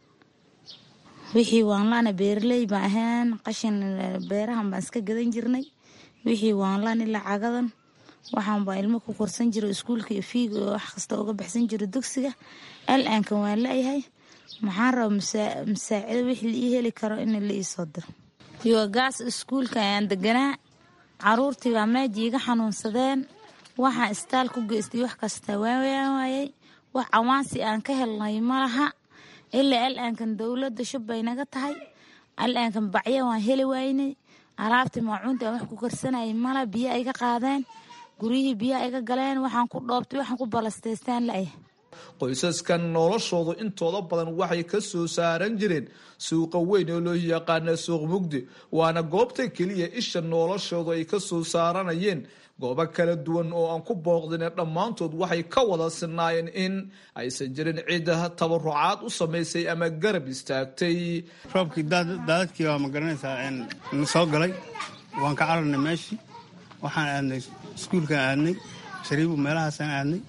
wixii waanlaana beeraley baan ahayn qashin beerahan baan iska gadan jirnay wixii waanlaan ilaa cagadan waxaan baa ilmo ku korsan jiro iskuulka iyo fiiga oo wax kasta uga baxsan jiro dugsiga al-aankan waan la-yahay maxaan raba masaacido wixii la ii heli karo in la iisoo diro yogaas iskuulka ayaan deganaa caruurtii baa meeji iga xanuunsadeen waxaan istaal ku geystay wax kasta waawayaan waayay wax cawaansi aan ka helnay malaha ilaa al-aankan dowladda shub bay naga tahay al-aankan bacya waan heli waynay alaabtii maacuunta aan wax ku karsanayay mala biyo ayga qaadeen guryihii biyaha iga galeen waxaan ku dhoobtay waxaan ku balastaystaan la-ya qoysaskan noloshoodu intooda badan waxay ka soo saaran jireen suuqa weyn oo loo yaqaana suuq mugdi waana goobta keliya isha noloshoodu ay ka soo saaranayeen goobo kala duwan oo aan ku booqdine dhammaantood waxay ka wada sinaayeen in aysan jirin cid tabarucaad u samaysay ama garab istaagtay roobkii daadadkii waa ma garanaysaa na soo galay waan ka cararnay meeshii waxaan aadnay iskuulkaan aadnay shariibu meelahaasaan aadnay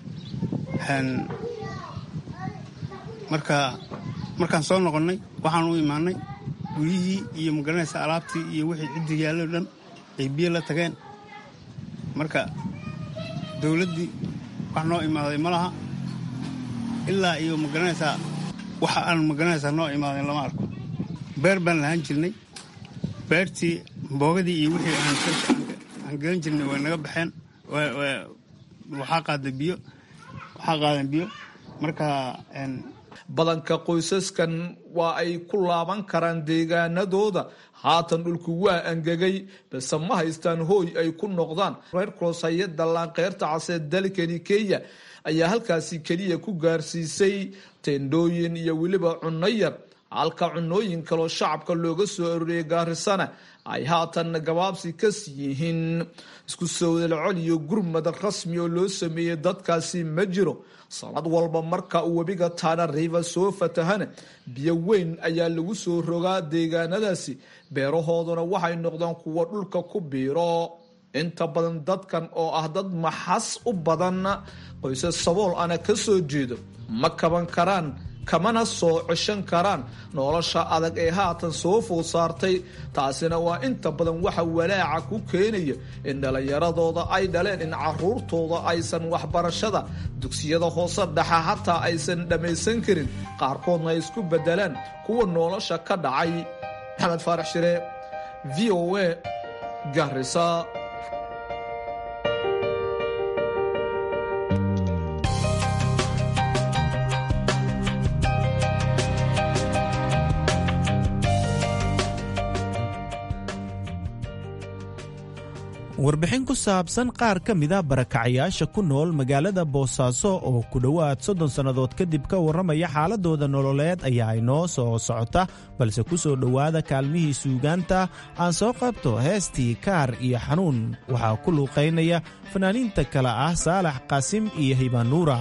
marka markaan soo noqonnay waxaan u imaanay guryihii iyo ma garanaysaa alaabtii iyo wixii ciddii yaallo dhan ay biyo la tageen marka dowladdii wax noo imaaday ma laha ilaa iyo ma garanaysaa waxa aan ma garanaysaa noo imaaday lama arko beer baan lahaan jirnay beertii boogadii iyo wixii aan gelan jirnay way naga baxeen waxaa qaaday biyo waxaa qaadan biyo marka badanka qoysaskan waa ay ku laaban karaan deegaanadooda haatan dhulku waa angegay balse ma haystaan hooy ay ku noqdaan reer cross hay-adda laanqeyrta casee dalkani kenya ayaa halkaasi keliya ku gaarsiisay teendhooyin iyo weliba cunno yar halka cunooyin kaloo shacabka looga soo arooriyay gaarisana ay haatan gabaabsi ka sii yihiin isku sowdalcol iyo gurmad rasmi oo loo sameeyey dadkaasi ma jiro sanad walba marka uu webiga tana river soo fatahana biyo weyn ayaa lagu soo rogaa deegaanadaasi beerahooduna waxay noqdaan kuwa dhulka ku biiro inta badan dadkan oo ah dad maxas u badan qoysas sabool ana ka soo jeedo ma kaban karaan kamana soo ceshan karaan nolosha adag ee haatan soo food saartay taasina waa inta badan waxa walaaca ku keenaya in dhallinyaradooda ay dhaleen in caruurtooda aysan waxbarashada dugsiyada hoose dhexa hataa aysan dhammaysan karin qaarkoodna ay isku bedelaan kuwa nolosha ka dhacay maxamed faarax shire v o a garisa warbixin ku saabsan qaar ka mida barakacayaasha ku nool magaalada boosaaso oo ku dhowaad soddon sannadood kadib ka warramaya xaaladooda nololeed ayaa inoo soo socota balse ku soo dhowaada kaalmihii suugaanta aan soo qabto heestii kaar iyo xanuun waxaa ku luuqaynaya fanaaniinta kale ah saalax qaasim iyo hibanuura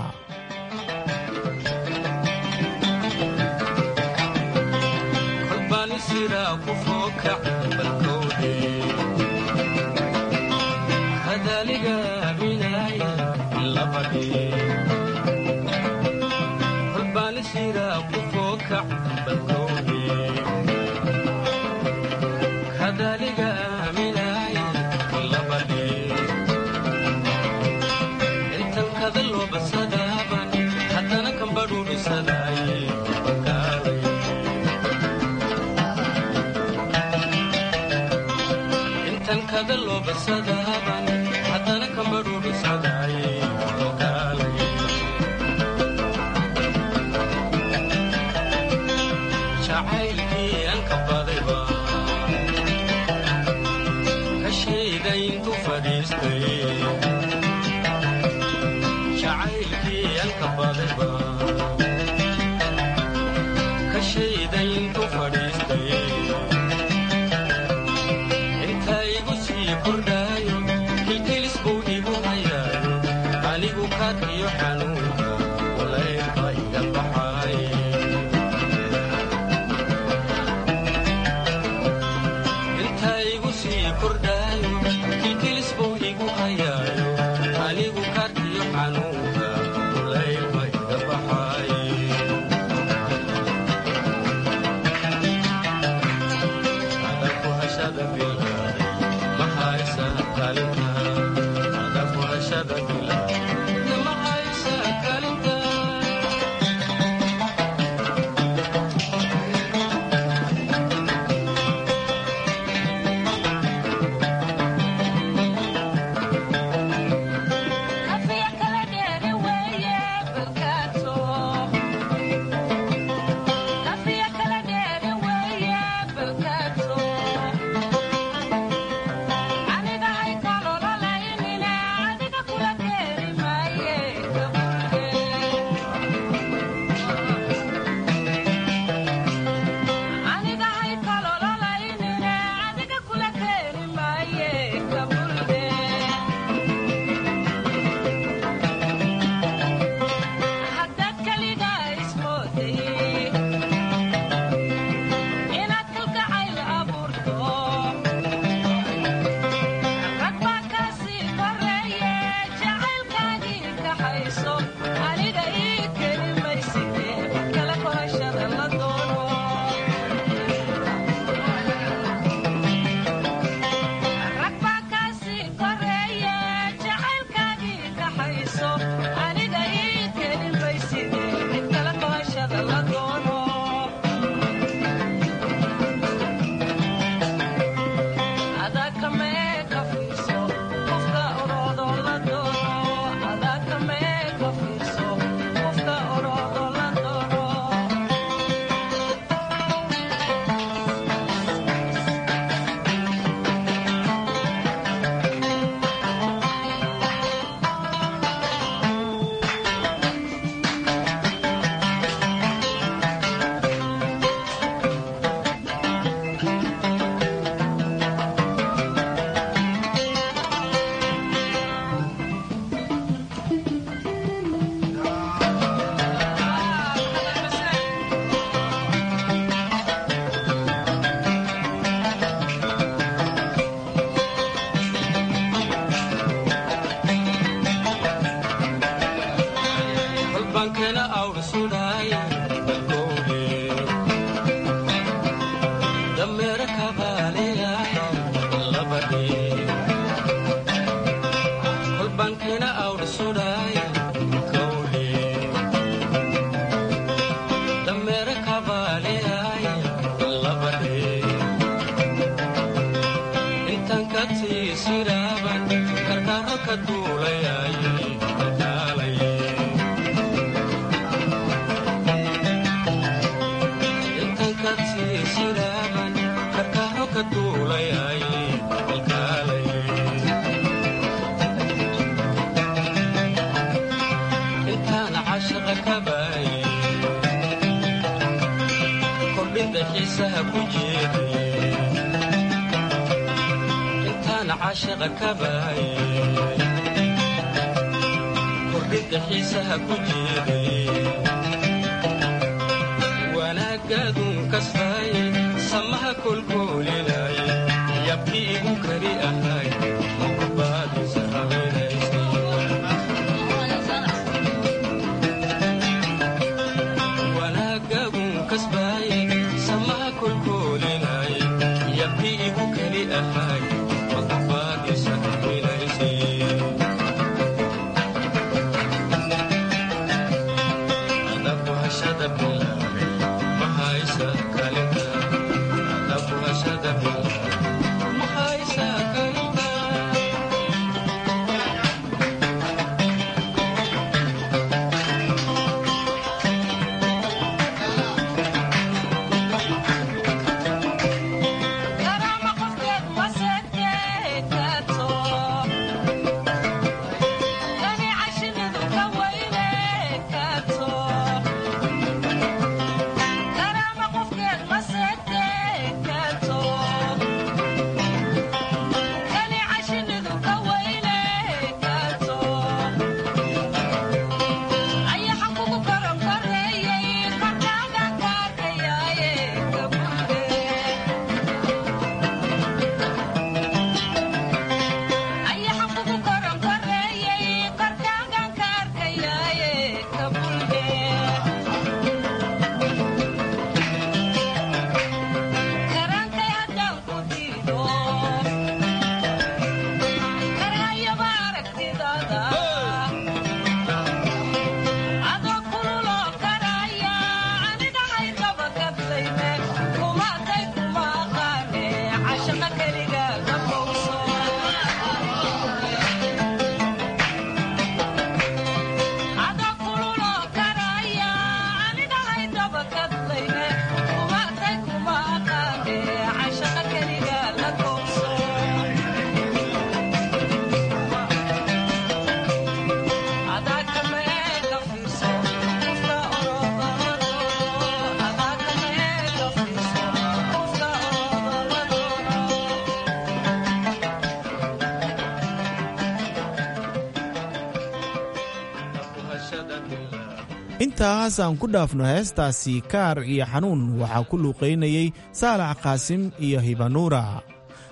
intaas aan ku dhaafno heestaasi kaar iyo xanuun waxaa ku luuqaynayey saalax qaasim iyo hibanuura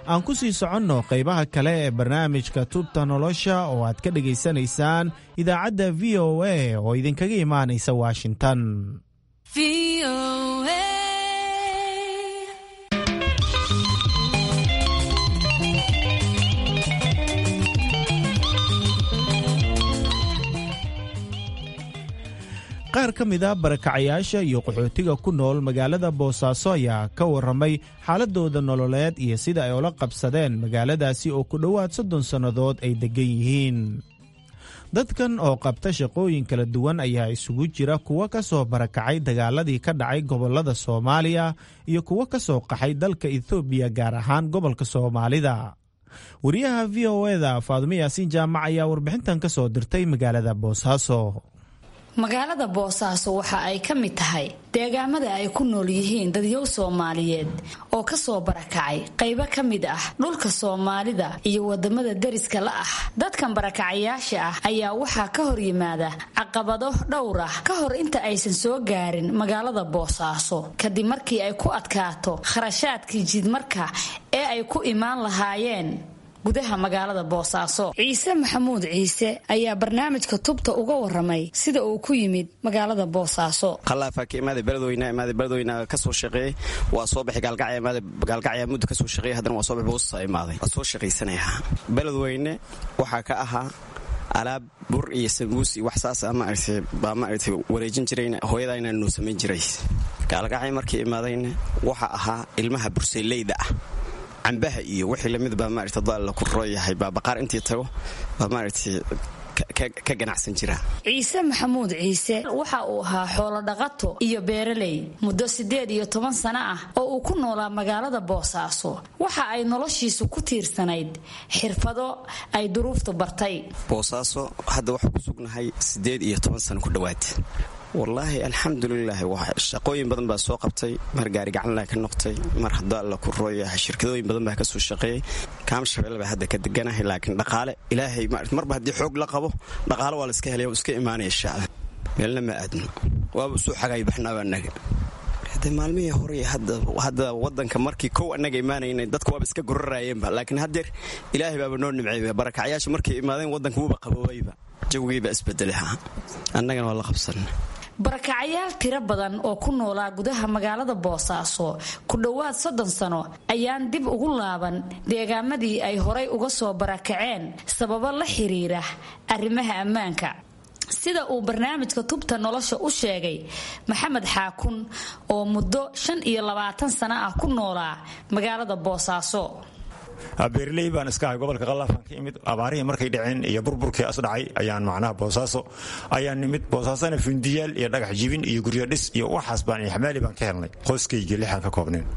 aan ku sii soconno qaybaha kale ee barnaamijka tubta nolosha oo aad ka dhegaysanaysaan idaacadda v o a oo idinkaga imaanaysa washington qaar ka mid a barakacayaasha iyo qaxootiga ku nool magaalada boosaaso ayaa ka warramay xaaladooda nololeed iyo sida ay ula qabsadeen magaaladaasi oo ku dhowaad soddon sannadood ay deggan yihiin dadkan oo qabta shaqooyin kala duwan ayaa isugu jira kuwa ka soo barakacay dagaaladii ka dhacay gobollada soomaaliya iyo kuwa ka soo qaxay dalka ethoobiya gaar ahaan gobolka soomaalida wariyaha v o eda faadumo yaasiin jaamac ayaa warbixintan ka soo dirtay magaalada boosaaso magaalada boosaaso waxa ay ka mid tahay deegaamada ay ku nool yihiin dadyow soomaaliyeed oo ka soo barakacay qaybo ka mid ah dhulka soomaalida iyo wadamada deriska la ah dadkan barakacayaasha ah ayaa waxaa ka hor yimaada caqabado dhowr ah ka hor inta aysan soo gaarin magaalada boosaaso kadib markii ay ku adkaato kharashaadkii jidmarka ee ay ku imaan lahaayeen gudaha magaalada boosaaso ciise maxamuud ciise ayaa barnaamijka tubta uga waramay sida uu ku yimid magaalada boosaaso khalaafaa ka imaaday beledweyne imaaday beledweyne ka soo shaqeeyey waa soo baxay gaalgacya imaaday gaalgacya muddo ka soo shaqeeyey haddana waa soo baxay boosaaso imaaday waa soo shaqaysanayaa beledweyne waxaa ka ahaa alaab bur iyo sambuus iyo wax saas maaragtay baa maaragtay wareejin jirayna hooyadayna noo samayn jiray gaalgacya markii imaadayna waxa ahaa ilmaha burseyleyda ah cambaha iyo wixii lamid baa maarata daalla ku rooyahay baa baqaar intii tago baa maaragtay ka ganacsan jira ciise maxamuud ciise waxa uu ahaa xoolo dhaqato iyo beeraley muddo siddeed iyo toban sano ah oo uu ku noolaa magaalada boosaaso waxa ay noloshiisu ku tiirsanayd xirfado ay duruuftu bartay boosaaso hadda waxaa ku sugnahay siddeed iyo toban sano ku dhowaad wallaahi alxamdulilah shaqooyin badan baa soo qabtay mar gaari gacanlaa ka noqtay mar hadaa alla ku rooyahay shirkadooyin badan baa kasoo shaqeeyey kaamshabelle baa hadda ka deganahay laakiin dhaqaale ilaahay marba haddii xoog la qabo dhaqaale waa la iska helaya iska imaanaya shacab meelna ma aadno waaba usoo xagay baxnaaba anaga de maalmihii hore hadda wadanka markii kow annaga imaanayna dadka waaba iska goraraayeenba laakiin haddeer ilaahay baaba noo nimceeyba barakacyaasha markay imaadeen wadanka wuuba qaboobayba jawigiiba isbedelaha annagana waa la qabsan barakacayaal tiro badan oo ku noolaa gudaha magaalada boosaaso ku dhowaad soddon sano ayaan dib ugu laaban deegaamadii ay horay uga soo barakaceen sababo la xiriira arrimaha ammaanka sida uu barnaamijka tubta nolosha u sheegay maxamed xaakun oo muddo shan iyo labaatan sano ah ku noolaa magaalada boosaaso beerley baan iska ahay gobolka qalaafaan ka imid abaarihii markay dhaceen iyo burburkii asdhacay ayaan macnaha boosaaso ayaan nimid boosaasona fundiyaal iyo dhagax jibin iyo guryo dhis iyo waxaas baan iyo xamaali baan ka helnay qoyskayga lixaan ka koobneen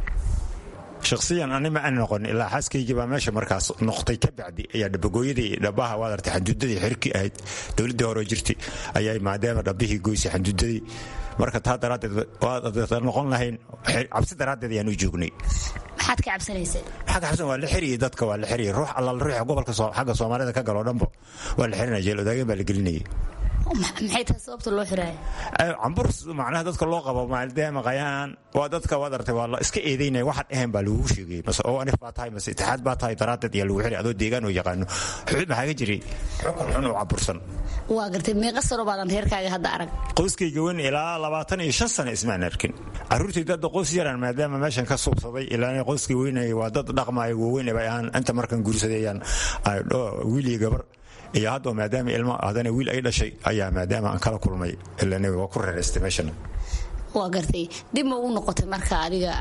shakhsiyan ani ma aan noqon ilaa xaaskaygii baa meesha markaas noqtay ka bacdi ayaa dhabagooyadii dhabaha waad artay xanduudadii xirki ahayd dowladdii hore jirtay ayaa maadaama dhabbihii goysay xanduudadii marka taa daraaddeed waad noqon lahayn cabsi daraaddeed ayaan u joognay maxaad ka cabsanaysay maxaa ka cabsan waa la xiriyey dadka waa la xiriyey ruux allaal ruuxa gobolka xagga soomaalida ka galoo dhanbo waa la xirinaya jeel odaageen baa la gelinayay maxay tahay sababta loo xiraaya cambur macnaha dadka loo qabo maadaama qayaan waa dadka waad artay waa la iska eedaynaya waxaan ahayn baa lagugu sheegay mase oo anif baa tahay mase itixaad baa tahay daraaddeed ayaa lagu xiray adoo deegaan oo yaqaano maxaa ka jiray xukun xun oo cambursan waa gartay meeqa sano baadan reerkaaga hadda arag qoyskayga weyn ilaa labaatan iyo shan sano ismaan arkin carruurtayda hadda qoys yaran maadaama meeshan ka suubsaday ilaa qoyskay weynaya waa dad dhaqmaya waaweyn bay ahaan inta markan guursadayaan wiil iyo gabar iyo hadda maadaama ilmo haddana wiil ay dhashay ayaa maadaama aan kala kulmay ilaa waa ku reeraystay meeshana waa gartay dib ma ugu noqotay marka adiga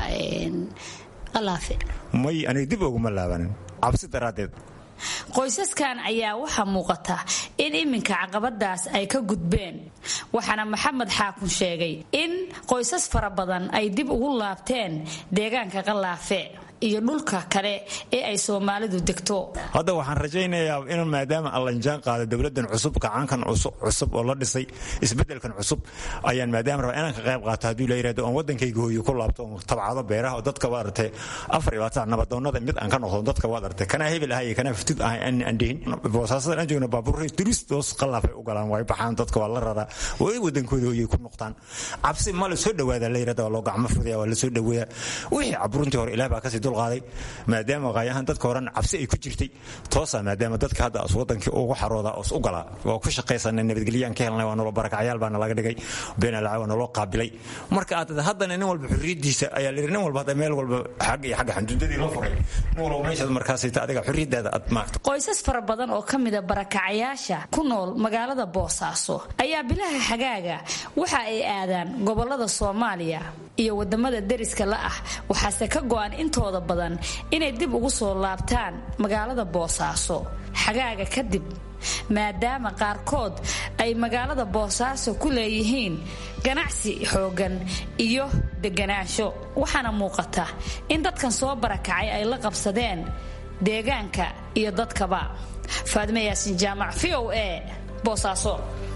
qalaafe may aniga dib uguma laabanin cabsi daraaddeed qoysaskan ayaa waxaa muuqata in iminka caqabadaas ay ka gudbeen waxaana maxamed xaakun sheegay in qoysas fara badan ay dib ugu laabteen deegaanka qalaafe iyo dhulka kale ee ay soomaalidu degto hadda waxaan rajaynayaa in maadaama allanjaan qaada dowladan cusub kacaankan cusub oo la dhisay isbedelkan cusub ayaan maadaama rabaa inaan ka qayb qaato hadduu la yirahdo oon waddankayga hooyo ku laabto oon tabcado beeraha oo dadka waad artay afar iyo labaatan nabadoonnada mid aan ka noqdo dadka waad artay kanaa hebel ahay iyo kanaa fatid ahay aan aan dhihin boosaasadan aan joogna baabuurray turist hoos qalaafay u galaan way baxaan dadka waa la raraa way waddankooda hooyay ku noqdaan cabsi ma la soo dhawaada la yirahdo waa loo gacmo fudaya waa la soo dhaweeyaa wixii caburuntii hore ilaah baa kasii dulqaaday maadaama qaayahan dadka horan cabsi ay ku jirtay toosa maadaama dadka hadda as wadankii ugu xarooda os u galaa waa ku shaqaysana nabadgelyaan ka helnay waa nolo barakacyaal baana laga dhigay beenalaca waa naloo qaabilay marka aad haddana nin walba xurriyadiisa ayaa la yidhi nin walba hadda meel walba xag iyo xagga xanduudadii la furay nin walba meeshaad markaasayta adiga xurriyadaada aad maagto qoysas fara badan oo ka mida barakacayaasha ku nool magaalada boosaaso ayaa bilaha xagaaga waxa ay aadaan gobolada soomaaliya iyo wadamada deriska la ah waxaase ka go-an intooda badan inay dib ugu soo laabtaan magaalada boosaaso xagaaga kadib maadaama qaarkood ay magaalada boosaaso ku leeyihiin ganacsi xoogan iyo deganaansho waxaana muuqata in dadkan soo barakacay ay la qabsadeen deegaanka iyo dadkaba faadme yaasin jaamac v o a boosaaso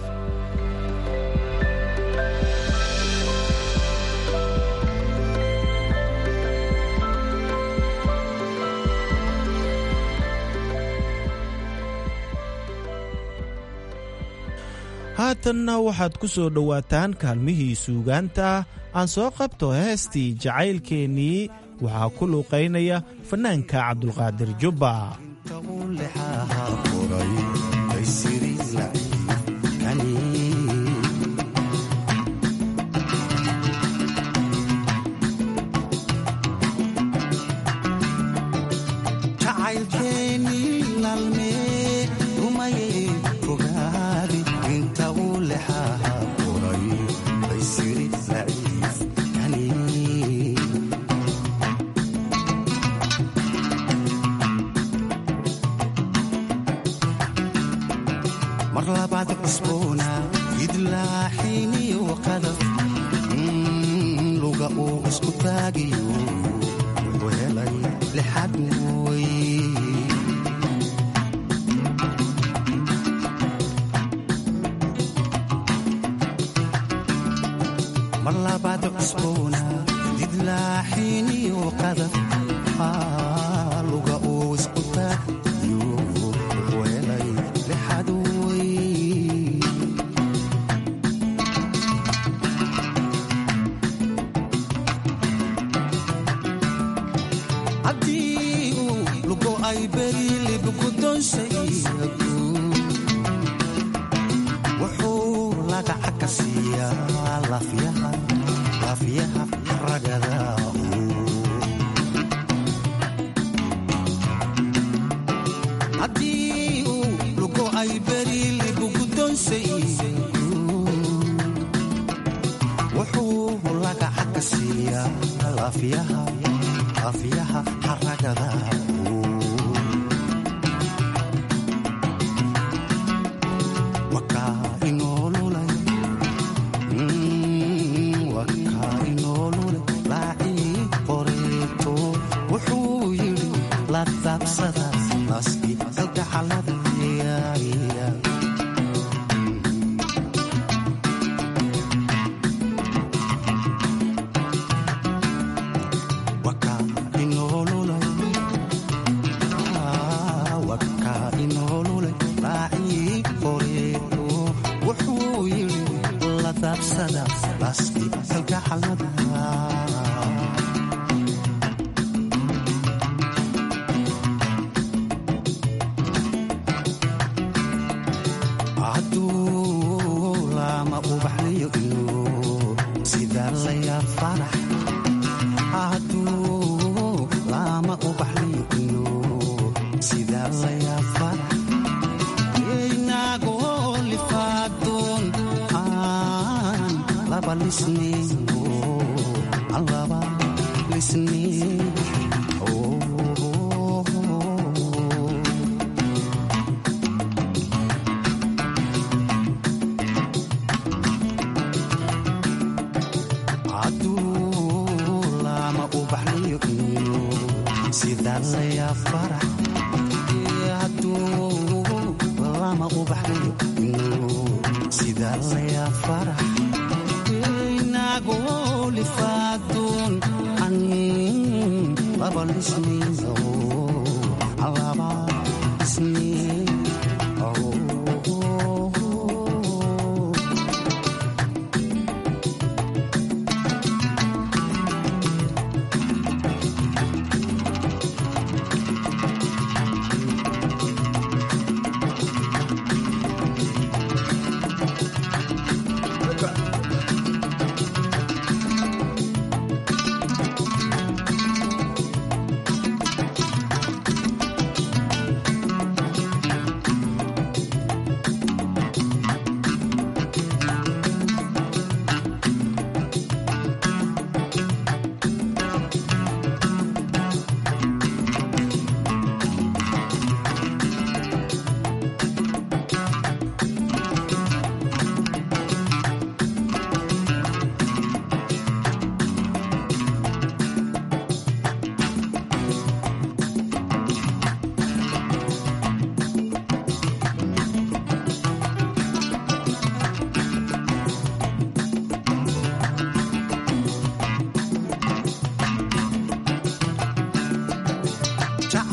haatanna waxaad ku soo dhowaataan kaalmihii suugaanta aan soo qabto heestii jacaylkeennii waxaa ku luuqaynaya fannaanka cabdulqaadir jubba mar labaad cusboona idlaaxiniyo qadaf luga uu isku taagiyo wuxuu helay lixad mooy mar labaad cusboona idlaaxiniyo qadaf luga uu isku taagiyo wuxuu helay lixad haddii uu lugo ay berilib gudonsaygu wuxuu lagaca ka siiyaa laafyaha ragada haddii uu lugo ay berilib gudonsaygu wuxuu lagaca ka siiyaa laafyaha afyaha xaragada wakaa inoolulay wakaa inoolulay laacii qoreeto wuxuu yidhi la daabsada naski kalgacalada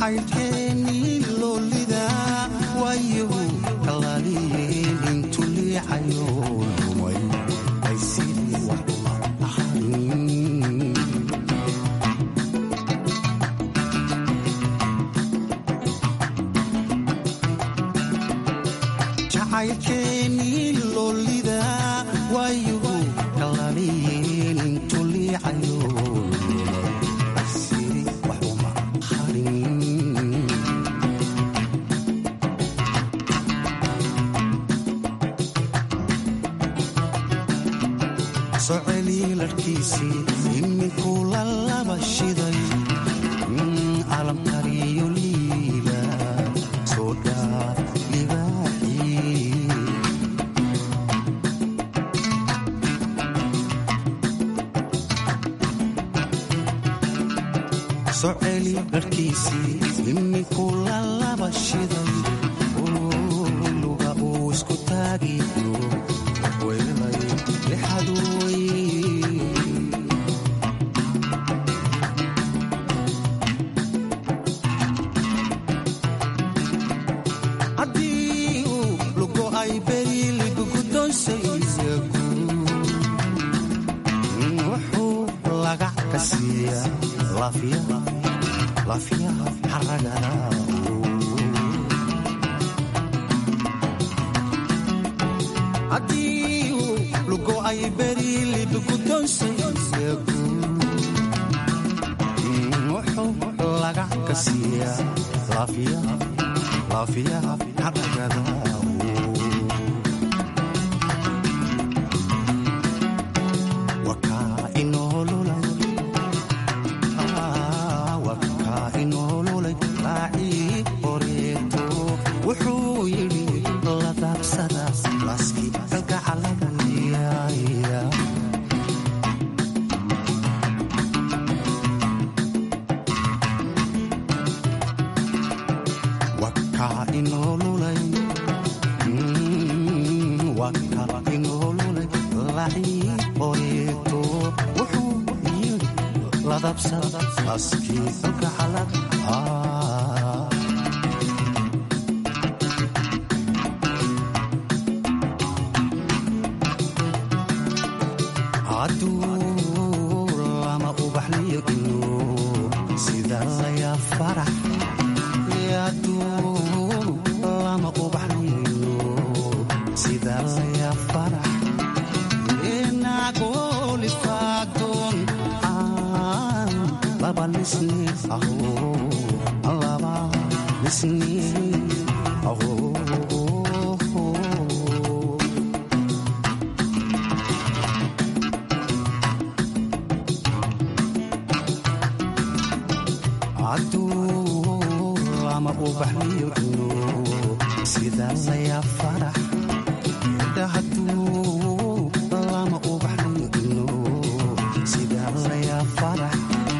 jacaylkeennii loolida waayahu kalaaliyeen intu liicayo lumay ay sidii wax ahayn jacaylkeennii loolida waayahu kalaaliyeen intu liicayo lumay ay sidii wax uma ahayn soceli larkiisii iminkuu la laba shiday calamkariyo liila soo dhaa libaaxii soceli larkiisii iminkuu la laba shiday luga uu isku taagiyo weelay lixaduway haddii uu lugo ay beriligugudoonsaysagu wuxuu lagac ka siiyaa laafiyaha laafiyaha xaragada haddii uu lugo ay beriligudoonsaysagu wuxuu lagac ka siiyaa laafiyaha laafiyaha xaragada wakaa inoolulay wakaa inoolulay raacii horeeto wuxuu yidhi la daabsada laaskii kalgacalaya wakaa inoolulay wakaa inoolulay raacii horeeto wuxuu yidhi la daabsada laaskii kalgacalaya hadduu lama ubaxliyo ino sida laya farax hadduu lama ubaxliyo ino sida laya farax inagoolifaadon aan laba lisni aho laba lisni aho hadduu lama ubaxliyo ino sida laya farax hadduu lama ubaxliyo ino sida laya farax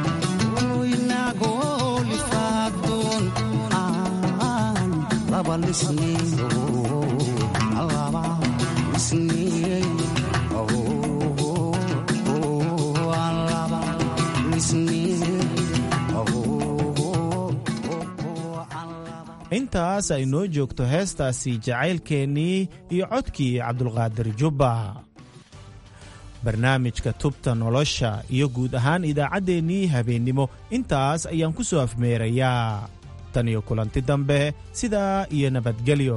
inagoolifaadon aan laba lisniyo laba lisniy aan laba lisniy intaas ay noo joogto heestaasi jacaylkeennii iyo codkii cabdulqaadir jubba barnaamijka tubta nolosha iyo guud ahaan idaacaddeenii habeennimo intaas ayaan ku soo afmeerayaa tan iyo kulanti dambe sidaa iyo nabadgelyo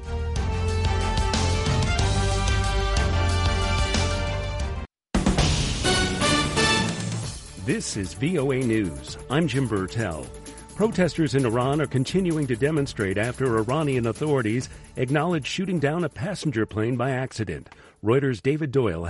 This is VOA News. I'm Jim Burtell. Protesters in Iran are continuing to demonstrate after Iranian authorities acknowledge shooting down a passenger plane by accident. Reuters' David Doyle